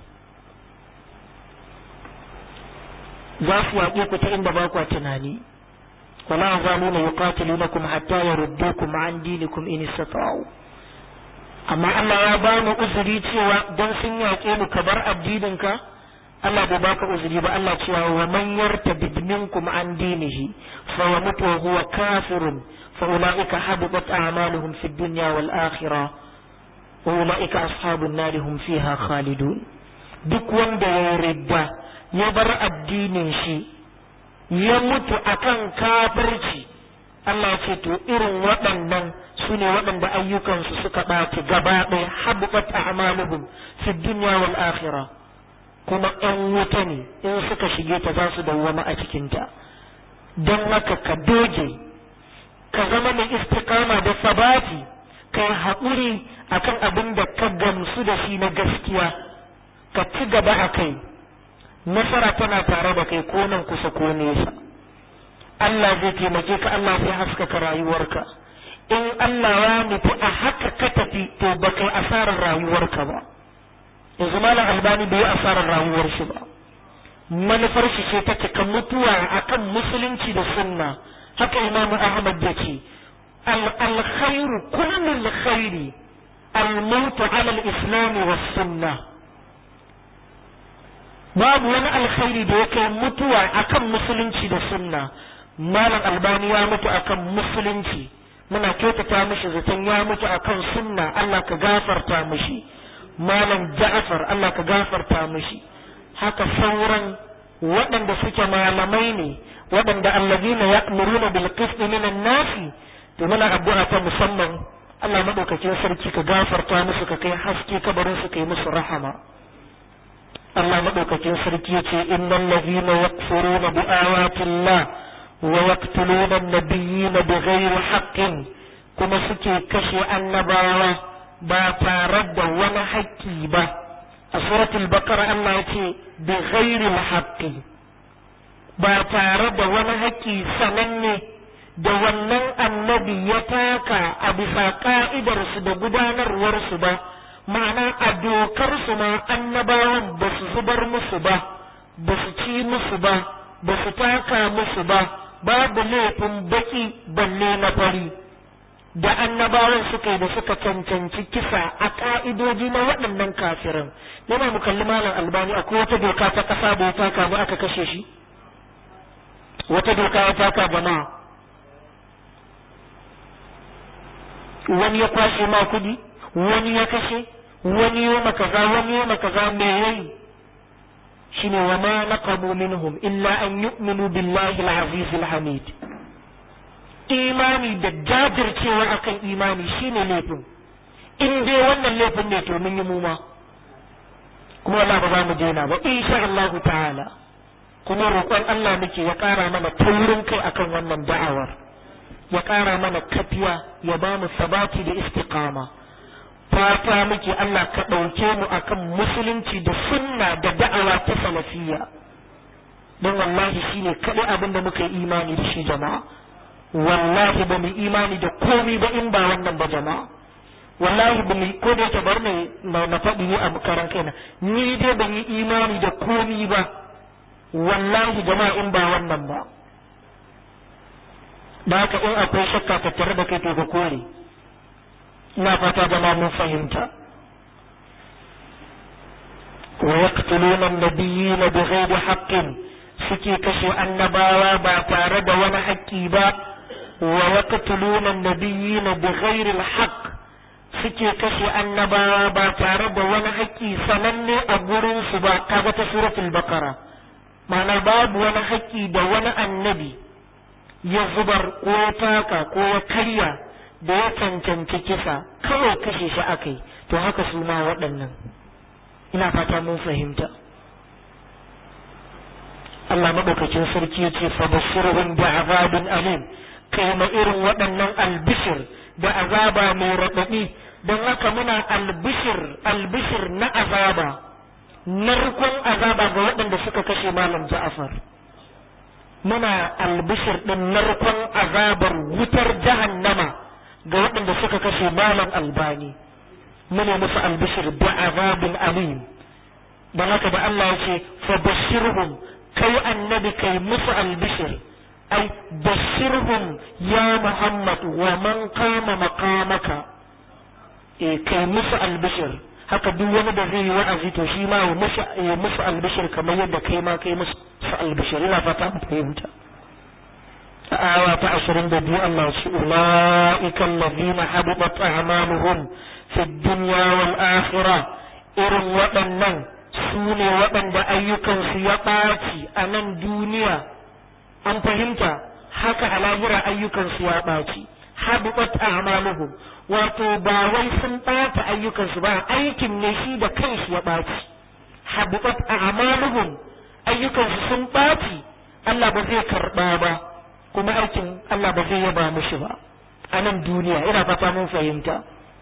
za su yaƙe ku ta inda ba ku tunani wala zaluna yuqatilunakum hatta yaruddukum an dinikum in istata'u amma Allah ya ba mu uzuri cewa dan sun yaƙe mu ka bar addininka Allah bai baka uzuri ba Allah cewa wa man yartadid minkum an dinihi fa yamut wa huwa kafirun fa ulaika habitat a'maluhum fid dunya wal akhirah wa ulaika ashabun nar hum fiha khalidun duk wanda ya ridda ya bar addinin shi ya mutu akan kafirci Allah ce to irin waɗannan su ne waɗanda ayyukansu suka ɓaci gaba ɗaya habuɓat a'maluhum fi dunya wal akhirah kuma ƴan wuta ne in suka shige ta za su dawwama a cikinta don haka ka doge ka zama mai istiqama da sabati ka yi haƙuri akan abin da ka gamsu da shi na gaskiya ka ci gaba a kai nasara tana tare da kai ko nan kusa ko nesa Allah zai taimake ka Allah zai haskaka rayuwarka in Allah ya nufi a haka ka tafi to ba kai asarar rayuwarka ba yanzu malam albani bai yi asarar rayuwar shi ba manufar shi ce ta cika mutuwa akan musulunci da sunna haka imamu ahmad ya ce alkhairu kullum khairi al-mautu ala al-islam was sunnah babu wani alkhairi da ya kai mutuwa akan musulunci da sunna malam albani ya mutu akan musulunci muna kyautata mishi zaton ya mutu akan sunna Allah ka gafarta mishi malam ja'far Allah ka gafarta mishi haka sauran waɗanda suke malamai ne waɗanda allazina ya'muruna bil qisti minan nasi to muna addu'a ta musamman Allah madaukakin sarki ka gafarta musu ka kai haske kabarin su kai musu rahama Allah maɗaukakin sarki ya ce innal ladhina yakfuruna bi ayatillah wa yaqtuluna an-nabiyyina bighairi haqqin kuma suke kashe annabawa ba tare da wani haƙƙi ba a suratul baqara Allah ya ce bighairi haqqi ba tare da wani haƙƙi sananne da wannan annabi ya taka a bisa ka'idarsu da gudanarwarsu ba ma'ana a dokar su ma annabawan ba su zubar musu ba ba su ci musu ba ba su taka musu ba babu laifin baki balle na fari da annabawan suka yi da suka cancanci kisa a ka'idoji na waɗannan kafirin yana mu kalli malam albani akwai wata doka ta ƙasa da ya taka ba aka kashe shi wata doka ya taka jama'a wani ya kwashe ma kudi wani ya kashe wani yoma kaza wani yoma kaza me yayi shine wa ma naqabu minhum illa an yu'minu billahi al-aziz al-hamid imani da jajircewa akan imani shine laifin in dai wannan laifin ne to mun yi mu ma kuma Allah ba za mu daina ba insha Allah ta'ala kuma roƙon Allah muke ya ƙara mana taurin kai akan wannan da'awar ya ƙara mana kafiya ya ba mu sabati da istiqama fata muke Allah ka ɗauke mu akan musulunci da sunna da da'awa ta salafiyya don wallahi shine kaɗai abin da muka yi imani da shi jama'a wallahi ba mu imani da komai ba in ba wannan ba jama'a wallahi ban yi ko da yake bar ne na faɗi ni a karan kaina ni dai ban yi imani da komi ba wallahi jama'a in ba wannan ba da haka in akwai shakka tattare da kai to ka kore ina fata jama'a mun fahimta wa yaqtuluna an-nabiyina bighairi haqqin suke kashe annabawa ba tare da wani haƙƙi ba wa yaqtuluna an-nabiyina bighairi al-haqq suke kashe annabawa ba tare da wani haƙƙi sananne a gurin su ba kaga ta suratul baqara ma'ana babu wani haƙƙi da wani annabi ya zubar ko ya taka ko ya karya da ya cancanci kisa kawai kashe shi akai to haka su ma waɗannan ina fata mun fahimta Allah maɗaukacin sarki ya ce fa bashirhum bi azabin alim kai ma irin waɗannan albishir da azaba mai raɗaɗi don haka muna albishir albishir na azaba narkon azaba ga waɗanda suka kashe malam Ja'far muna albishir ɗin narkon azabar wutar jahannama ga waɗanda suka kashe malam albani mune musu albishir da azabin alim don haka da Allah ya ce fa bashirhum kai annabi kai musu albishir ai bashirhum ya Muhammad wa man kama maqamaka eh kai musu albishir haka duk wani da zai yi wa'azi to shi ma ya musu albishir kamar yadda kai ma kai musu albishir ina fata mu fahimta aya ta ashirin da biyu Allah shi ula'ika allazina habibat a'maluhum fi dunya wal akhirah irin waɗannan su ne waɗanda ayyukansu ya ɓaci a nan duniya an fahimta haka a lahira ayyukansu ya ɓaci habibat a'maluhum wato ba wai sun ɓata ayyukansu ba aikin ne shi da kanshi ya ɓaci habibat a'maluhum ayyukansu sun ɓaci Allah ba zai karɓa ba kuma aikin Allah ba zai yaba mushi ba a nan duniya ina fata mun fahimta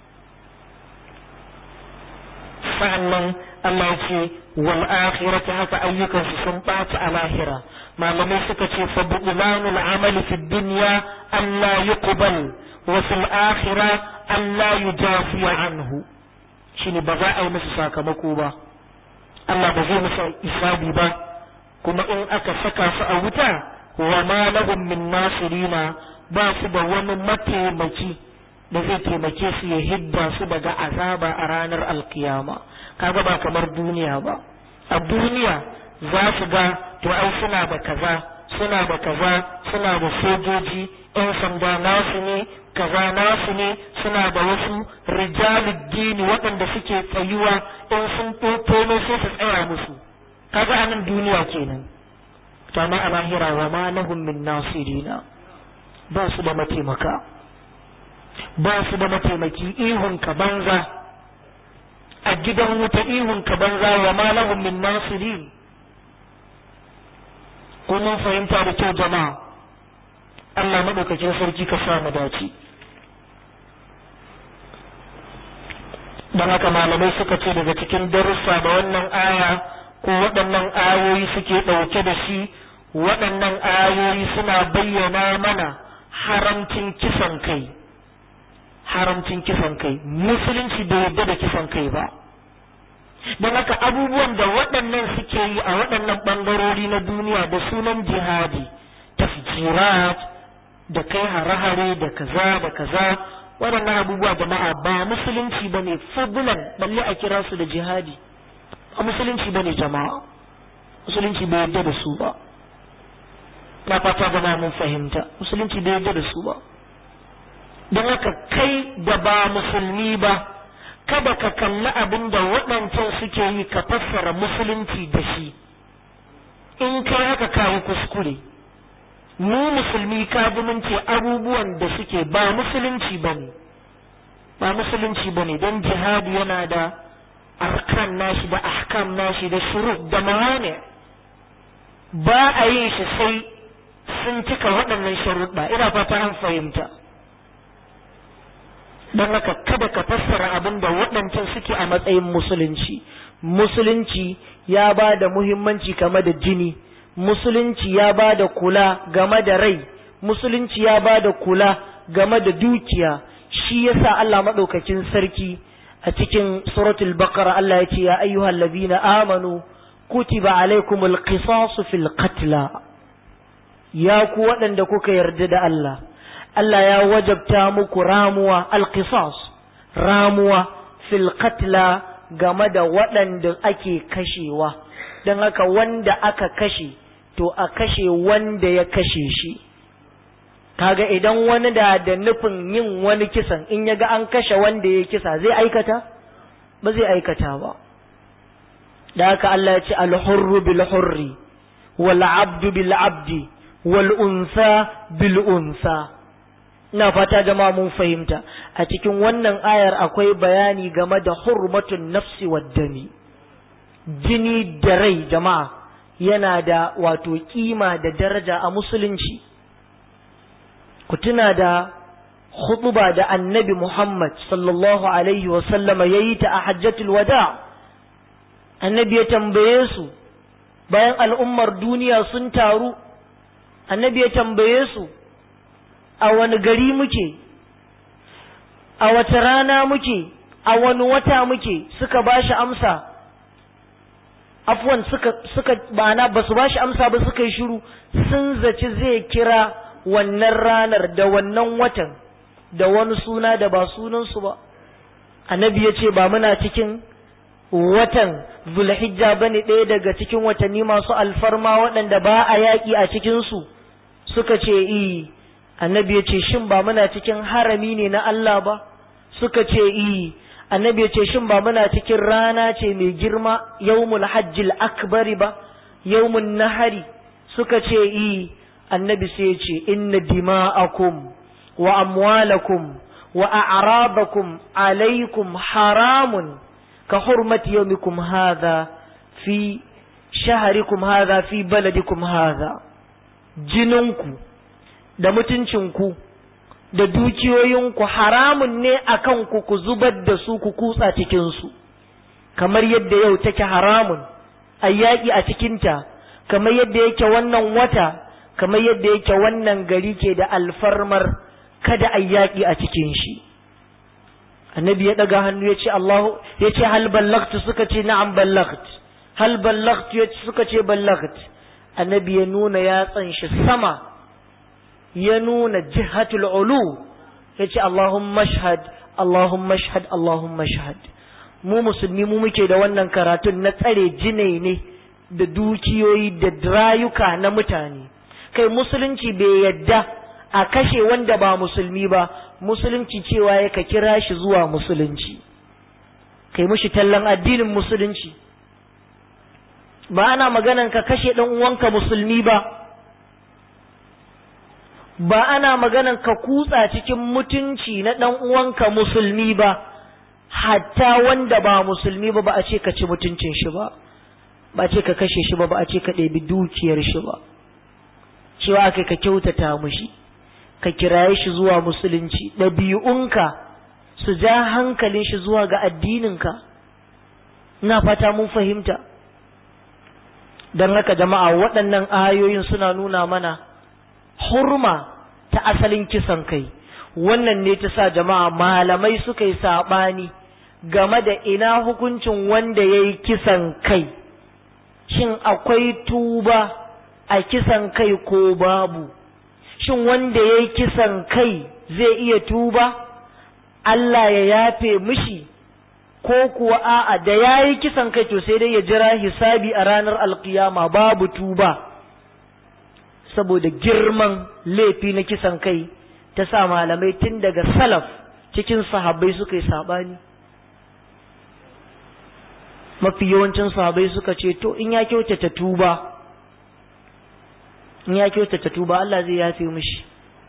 sa'annan Allah ya ce wal akhirati haka ayyukansu sun ɓaci a lahira malamai suka ce fa bu'lanul amali fi dunya Allah yuqbal wa fil akhirah Allah yujafi anhu shine ba za a yi musu sakamako ba Allah ba zai musu isabi ba kuma in aka saka su a wuta wa ma lahum min nasirina ba su da wani mataimaki da zai taimake su ya hidda su daga azaba a ranar alkiyama kaga ba kamar duniya ba a duniya za su ga to ai suna da kaza suna da kaza suna da sojoji yan sanda nasu ne kaza nasu ne suna da wasu rijaluddini waɗanda suke tsayuwa in sun tono sai su tsaya musu kaga a nan duniya kenan to amma a lahira wa ma lahum min nasirina ba su da mataimaka ba su da mataimaki ihun ka banza a gidan wuta ihun ka banza wa ma lahum min nasirin ko mun fahimta da kyau jama'a Allah madaukakin sarki ka sa mu dace don haka malamai suka ce daga cikin darussa da wannan aya ko waɗannan ayoyi suke ɗauke da shi waɗannan ayoyi suna bayyana mana haramcin kisan kai haramcin kisan kai musulunci bai yarda da kisan kai ba don haka abubuwan da waɗannan suke yi a waɗannan ɓangarori na duniya da sunan jihadi tafjirat da kai hare-hare da kaza da kaza waɗannan abubuwa jama'a ba musulunci ba ne fadlan balle a kira su da jihadi a musulunci bane jama'a musulunci bai yarda da su ba na fata gama mun fahimta musulunci bai yarda da su ba don haka kai da ba musulmi ba kada ka kalli abin da waɗancan suke yi ka fassara musulunci da shi in kai haka kayi kuskure mu musulmi ka mun ce abubuwan da suke ba musulunci bane ba musulunci bane don jihadi yana da arkan nashi da ahkam nashi da shurut da mawani ba a yin shi sai sun cika waɗannan sharuɗa ina fata an fahimta don haka kada ka fassara abin da waɗancan suke a matsayin musulunci musulunci ya ba da muhimmanci game da jini musulunci ya ba da kula game da rai musulunci ya ba da kula game da dukiya shi yasa Allah madaukakin sarki a cikin suratul baqara Allah ya ce ya ayyuhal ladina amanu kutiba alaikumul qisasu fil qatla ya ku waɗanda kuka yarda da Allah Allah ya wajabta muku ramuwa alqisas ramuwa fil qatla game da waɗanda ake kashewa don haka wanda aka kashe to a kashe wanda ya kashe shi kaga idan wani da da nufin yin wani kisan in ya ga an kashe wanda ya kisa zai aikata ba zai aikata ba da haka Allah ya ce alhurru bil hurri wal abdu bil abdi wal unsa bil unsa ina fata jama'a mun fahimta a cikin wannan ayar akwai bayani game da hurmatun nafsi wad dami jini da rai jama'a yana da wato kima da daraja a musulunci ku tuna da khutuba da annabi Muhammad sallallahu alaihi wa sallama yayi ta a hajjatul wada annabi ya tambaye su bayan al'ummar duniya sun taru annabi ya tambaye su a wani gari muke a wata rana muke a wani wata muke suka bashi amsa afwan suka suka bana basu bashi amsa ba suka yi shiru sun zaci zai kira wannan ranar da wannan watan da wani suna da ba sunansu ba annabi ya ce ba muna cikin watan zulhijja ba ne ɗaya daga cikin watanni masu alfarma waɗanda ba a yaƙi a cikinsu suka ce i annabi ya ce shin ba muna cikin harami ne na Allah ba suka ce i annabi ya ce shin ba muna cikin rana ce mai girma yawmul hajjil akbari ba yawmun nahari suka ce i annabi sai ya ce inna dima'akum wa amwalakum wa a'rabakum alaikum haramun ka hurmati yawmikum hadha fi shaharikum hadha fi baladikum hadha jininku da mutuncinku da dukiyoyinku haramun ne akan ku ku zubar da su ku kutsa cikinsu kamar yadda yau take haramun a yaƙi a cikinta kamar yadda yake wannan wata kamar yadda yake wannan gari ke da alfarmar kada a yaƙi a cikin shi annabi ya ɗaga hannu ya ce Allahu ya ce hal ballagt suka ce na'am ballagt hal ballagt ya suka ce ballagt annabi ya nuna yatsan shi sama ya nuna jihatul ulu ya ce Allahumma shahad Allahumma shahad Allahumma shahad mu musulmi mu muke da wannan karatun na tsare jinai ne da dukiyoyi da rayuka na mutane kai musulunci bai yadda a kashe wanda ba musulmi ba musulunci cewa ya ka kira shi zuwa musulunci kai mushi tallan addinin musulunci ba ana maganan ka kashe ɗan uwanka musulmi ba ba ana maganan ka kutsa cikin mutunci na ɗan uwanka musulmi ba hatta wanda ba musulmi ba ba a ce ka ci mutuncin shi ba ba a ce ka kashe shi ba ba a ce ka ɗebi dukiyar shi ba cewa aka ka kyautata mushi ka kiraye shi zuwa musulunci ɗabi'unka su ja hankalin shi zuwa ga addininka ina fata mun fahimta don haka jama'a waɗannan ayoyin suna nuna mana hurma ta asalin kisan kai wannan ne ta sa jama'a malamai suka yi saɓani game da ina hukuncin wanda ya yi kisan kai shin akwai tuba a kisan kai ko babu shin wanda ya yi kisan kai zai iya tuba Allah ya yafe mishi ko kuwa a'a da ya yi kisan kai to sai dai ya jira hisabi a ranar alkiyama babu tuba saboda girman laifi na kisan kai ta sa malamai tun daga salaf cikin sahabbai suka yi saɓani mafi yawancin sahabbai suka ce to in ya kyautata tuba in ya kyautata tuba Allah zai yafe mishi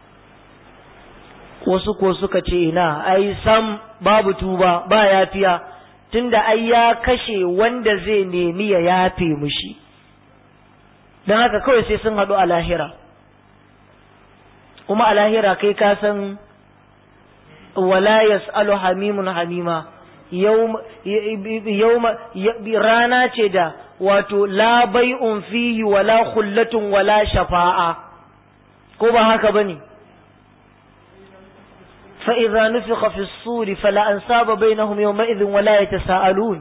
wasu ko suka ce ina ai sam babu tuba ba yafiya tunda ai ya kashe wanda zai nemi ya yafe mishi don haka kawai sai sun haɗu a lahira kuma a lahira kai ka san wala yas'alu hamimun hamima rana ce da wato la bai'un fihi wala khullatun wala shafa'a ko ba haka bane fa idza nufikha fi as-suri fala ansaba bainahum yawma idhin wala yatasaalun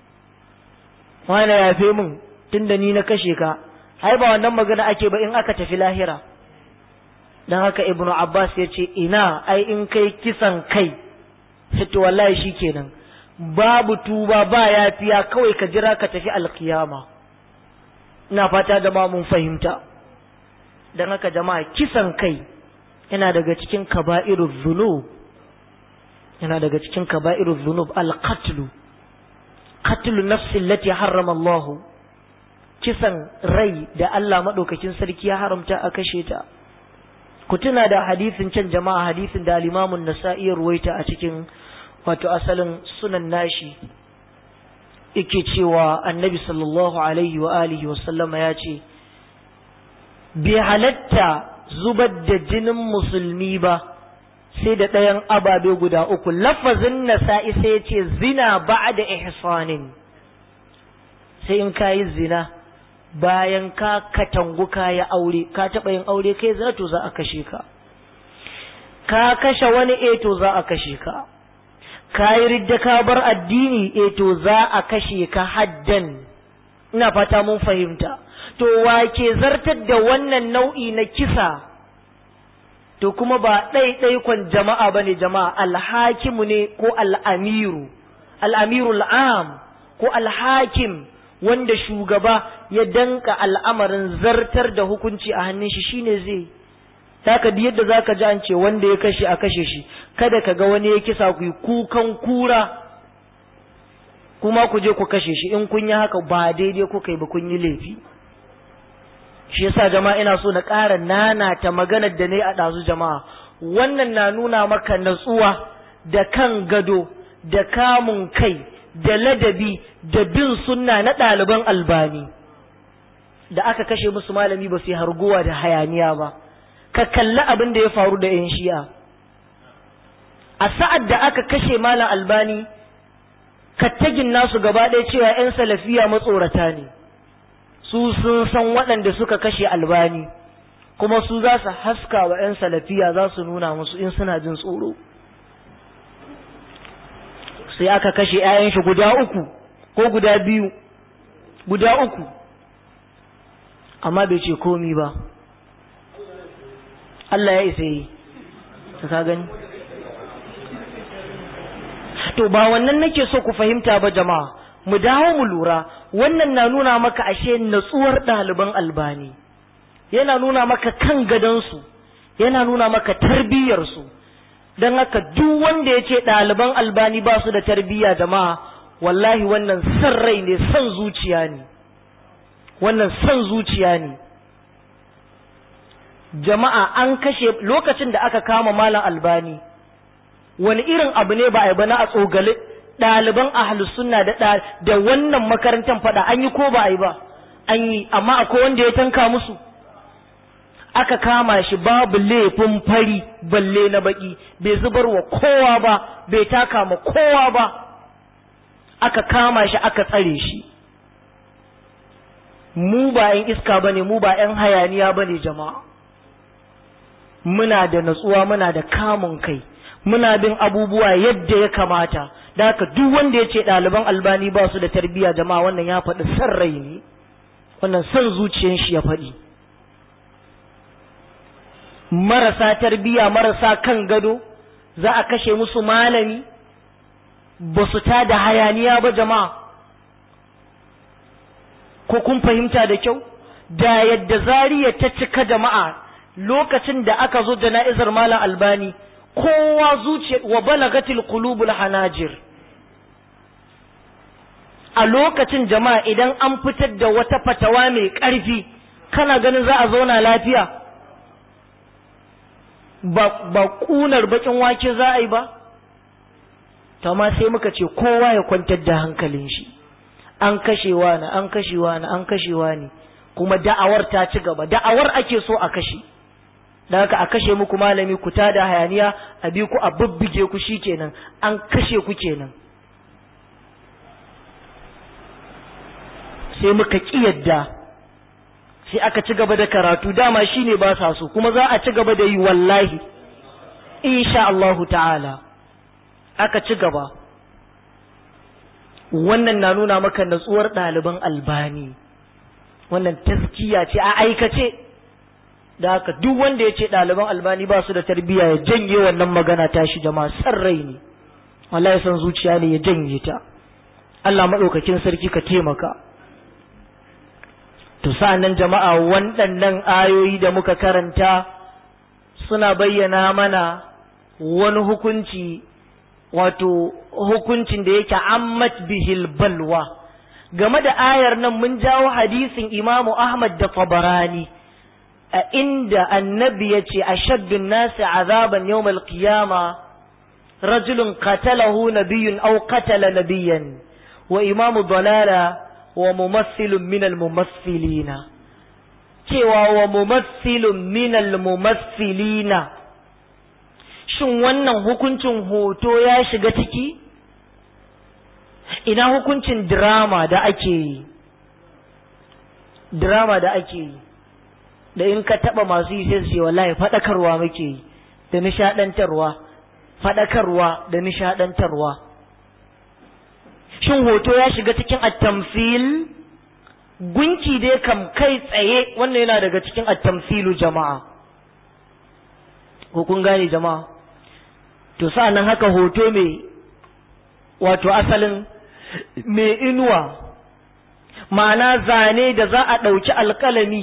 wani ya fi min tunda ni na kashe ka ai ba wannan magana ake ba in aka tafi lahira dan haka ibnu abbas ya ce ina ai in kai kisan kai to wallahi shikenan babu tuba ba yafiya kawai ka jira ka tafi alkiyama ina fata da ma mun fahimta dan haka jama'a kisan kai yana daga cikin kaba'irul dhunub yana daga cikin kaba'irul dhunub al-qatl qatlu nafsi allati harrama Allah kisan rai da Allah madaukakin sarki ya haramta a kashe ta ku tuna da hadisin can jama'a hadisin da al-Imam an-Nasa'i ruwaita a cikin wato asalin sunan nashi yake cewa annabi sallallahu alaihi wa alihi wa sallama ya ce bai halatta zubar da jinin musulmi ba sai da ɗayan ababe guda uku lafazin nasa'i sai ya ce zina ba da ihsanin sai in kayi zina bayan ka katangu ka ya aure ka taɓa yin aure kai zina to za a kashe ka ka kashe wani e to za a kashe ka ka yi ridda ka bar addini e to za a kashe ka haddan ina fata mun fahimta to wa ke zartar da wannan nau'i na kisa to kuma ba ɗaiɗaikon jama'a ba ne jama'a alhakimu ne ko al'amiru al'amiru al'am ko alhakim wanda shugaba ya danka al'amarin zartar da hukunci a hannun shi shine zai taka da yadda zaka ji an ce wanda ya kashe a kashe shi kada ka ga wani ya kisa ku yi kukan kura kuma ku je ku kashe shi in kun yi haka ba daidai kuka yi ba kun yi laifi shi yasa jama'a ina so na ƙara nanata maganar da ne a ɗazu jama'a wannan na nuna maka natsuwa da kan gado da kamun kai da ladabi da bin sunna na ɗaliban albani da aka kashe musu malami ba su yi harguwa da hayaniya ba ka kalli abin da ya faru da 'yan shi'a a sa'ad da aka kashe malam albani kattagin nasu gaba ɗaya cewa 'yan salafiya matsorata ne su sun san waɗanda suka kashe albani kuma su za su haska wa 'yan salafiya za su nuna musu in suna jin tsoro sai aka kashe 'ya'yan shi guda uku ko guda biyu guda uku amma bai ce komi ba Allah ya isa yi ka gani to ba wannan nake so ku fahimta ba jama'a mu dawo mu lura wannan na nuna maka ashe natsuwar ɗaliban albani yana nuna maka kan gadonsu yana nuna maka tarbiyyarsu don haka duk wanda ya ce ɗaliban albani ba su da tarbiyya jama'a wallahi wannan san rai ne san zuciya ne wannan san zuciya ne jama'a an kashe lokacin da aka kama malam albani wani irin abu ne ba a yi ba na a tsogale ɗaliban ahlus sunna da da wannan makarantar fada an yi ko ba a yi ba an yi amma akwai wanda ya tanka musu aka kama shi babu laifin fari balle na baki bai zubar wa kowa ba bai taka ma kowa ba aka kama shi aka tsare shi mu ba 'yan iska ba ne mu ba 'yan hayaniya ba ne jama'a muna da natsuwa muna da kamun kai muna bin abubuwa yadda ya kamata da haka duk wanda ya ce ɗaliban albani ba su da tarbiyya jama'a wannan ya faɗi san rai ne wannan san zuciyar shi ya faɗi marasa tarbiyya marasa kan gado za a kashe musu malami ba su ta da hayaniya ba jama'a ko kun fahimta da kyau da yadda zariya ta cika jama'a lokacin da aka zo jana'izar malam albani kowa zuciya wa balagatil qulubul hanajir a lokacin jama'a idan an fitar da wata fatawa mai ƙarfi kana ganin za a zauna lafiya ba ba kunar bakin wake za a yi ba to ma sai muka ce kowa ya kwantar da hankalin shi an kashewa na an kashewa na an kashewa ne kuma da'awar ta ci gaba da'awar ake so a kashe da haka a kashe muku malami ku tada hayaniya a bi ku a bubbuge ku shikenan an kashe ku kenan sai muka ki yadda sai aka ci gaba da karatu dama shine ba sa so kuma za a ci gaba da yi wallahi insha Allahu ta'ala aka ci gaba wannan na nuna maka natsuwar ɗaliban albani wannan taskiya ce a aikace da haka duk wanda ya ce ɗaliban albani ba su da tarbiyya ya janye wannan magana tashi jama'a san rai ne wallahi san zuciya ne ya janye ta Allah maɗaukakin sarki ka taimaka to sa'annan jama'a waɗannan ayoyi da muka karanta suna bayyana mana wani hukunci wato hukuncin da yake ammat bihil balwa game da ayar nan mun jawo hadisin imamu ahmad da tabarani a inda annabi ya ce ashaddun nasi azaban yawmal qiyama rajulun qatalahu nabiyyun aw qatala nabiyyan wa imamu dalala wa mumassilun minal mumassilina cewa wa mumassilun minal mumassilina shin wannan hukuncin hoto ya shiga ciki ina hukuncin drama da ake yi drama da ake yi da in ka taba masu yi sai su ce wallahi fadakarwa muke yi da nishadantarwa fadakarwa da nishadantarwa shin hoto ya shiga cikin attamfil gunki dai kam kai tsaye wannan yana daga cikin attamfilu jama'a ko kun gane jama'a to sa'annan haka hoto mai wato asalin mai inuwa ma'ana zane da za a ɗauki alƙalami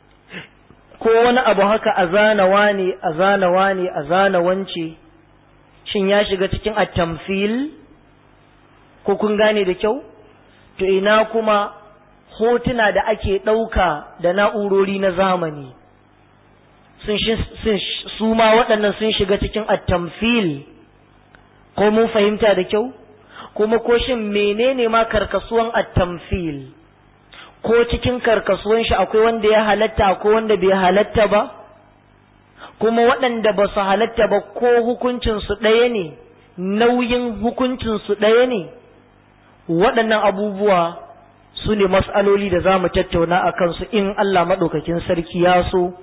ko wani abu haka a zana wane a zana wane a zana wance shin ya shiga cikin attamfil ko kun gane da kyau to ina kuma hotuna da ake ɗauka da na'urori na zamani sun su ma waɗannan sun shiga cikin attamfil ko mun fahimta da kyau kuma ko shin menene ma karkasuwan attamfil ko cikin karkasuwan shi akwai wanda ya halatta ko wanda bai halatta ba kuma waɗanda ba su halatta ba ko hukuncinsu ɗaya ne nauyin hukuncinsu ɗaya ne waɗannan abubuwa su ne mas'aloli da za mu tattauna a kansu in Allah maɗaukakin sarki ya so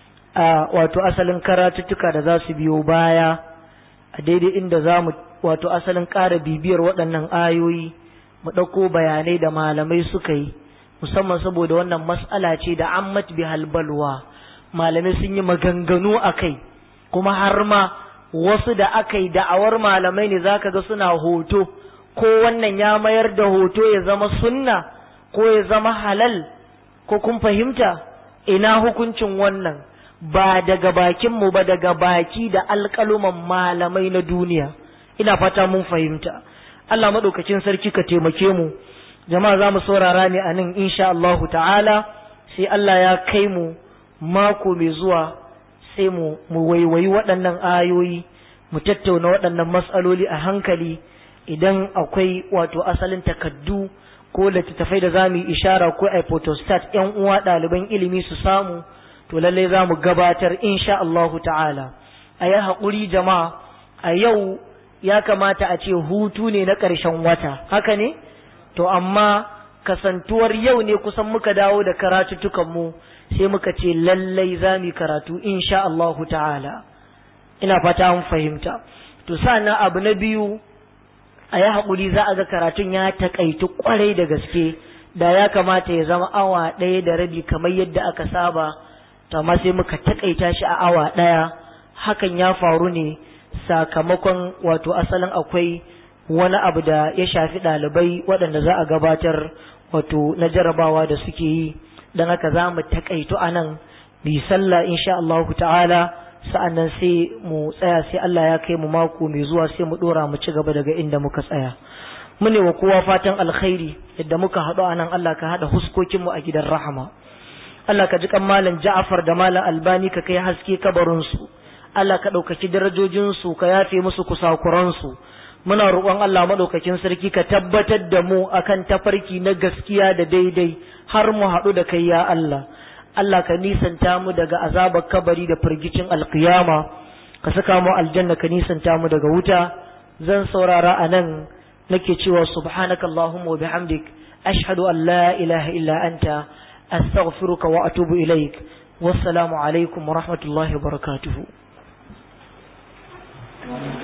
a wato asalin karatuttuka da za su biyo baya a daidai inda za mu wato asalin ƙara bibiyar waɗannan ayoyi mu ɗauko bayanai da malamai suka yi musamman saboda wannan mas'ala ce da ammat bi halbalwa malamai sun yi maganganu a kai kuma har ma wasu da aka yi da'awar malamai ne zaka ga suna hoto ko wannan ya mayar da hoto ya zama sunna ko ya zama halal ko kun fahimta ina hukuncin wannan ba daga bakinmu ba daga baki da alƙaluman malamai na duniya ina fata mun fahimta Allah maɗaukacin sarki ka taimake mu jama'a za mu saurara ne a nan insha Allah ta'ala sai Allah ya kai mu mako mai zuwa sai mu mu waiwayi waɗannan ayoyi mu tattauna waɗannan matsaloli a hankali idan akwai wato asalin takaddu ko littattafai da za mu yi ishara ko a photostat ‘yan uwa ɗaliban ilimi su samu to lallai za mu gabatar insha Allahu ta'ala a yi haƙuri jama'a a yau ya kamata a ce hutu ne na ƙarshen wata haka ne to amma kasantuwar yau ne kusan muka dawo da karatuttukanmu sai muka ce lallai za mu yi karatu insha Allahu ta'ala ina fata mun fahimta to sannan abu na biyu a yi haƙuri za a ga karatun ya taƙaitu ƙwarai da gaske da ya kamata ya zama awa ɗaya da rabi kamar yadda aka saba to amma sai muka taƙaita shi a awa ɗaya hakan ya faru ne sakamakon wato asalin akwai wani abu da ya shafi ɗalibai waɗanda za a gabatar wato na jarabawa da suke yi don haka za mu taƙaitu a nan bi sallah insha Allah ta'ala sa'annan sai mu tsaya sai Allah ya kai mu mako mai zuwa sai mu dora mu ci gaba daga inda muka tsaya mune wa kowa fatan alkhairi yadda muka haɗu a nan Allah ka haɗa huskokin mu a gidan rahama Allah ka ji kan malam Ja'far da malam Albani ka kai haske kabarin su Allah ka ɗaukaki darajojin su ka yafe musu kusakuran su muna roƙon Allah madaukakin sarki ka tabbatar da mu akan tafarki na gaskiya da daidai har mu haɗu da kai ya Allah Allah ka nisanta mu daga azabar kabari da firgicin alkiyama ka saka mu aljanna ka nisanta mu daga wuta zan saurara a nan nake cewa subhanaka allahumma wa bihamdik ashhadu an la ilaha illa anta astaghfiruka wa atubu ilaik wassalamu alaikum wa rahmatullahi wa barakatuhu Thank you.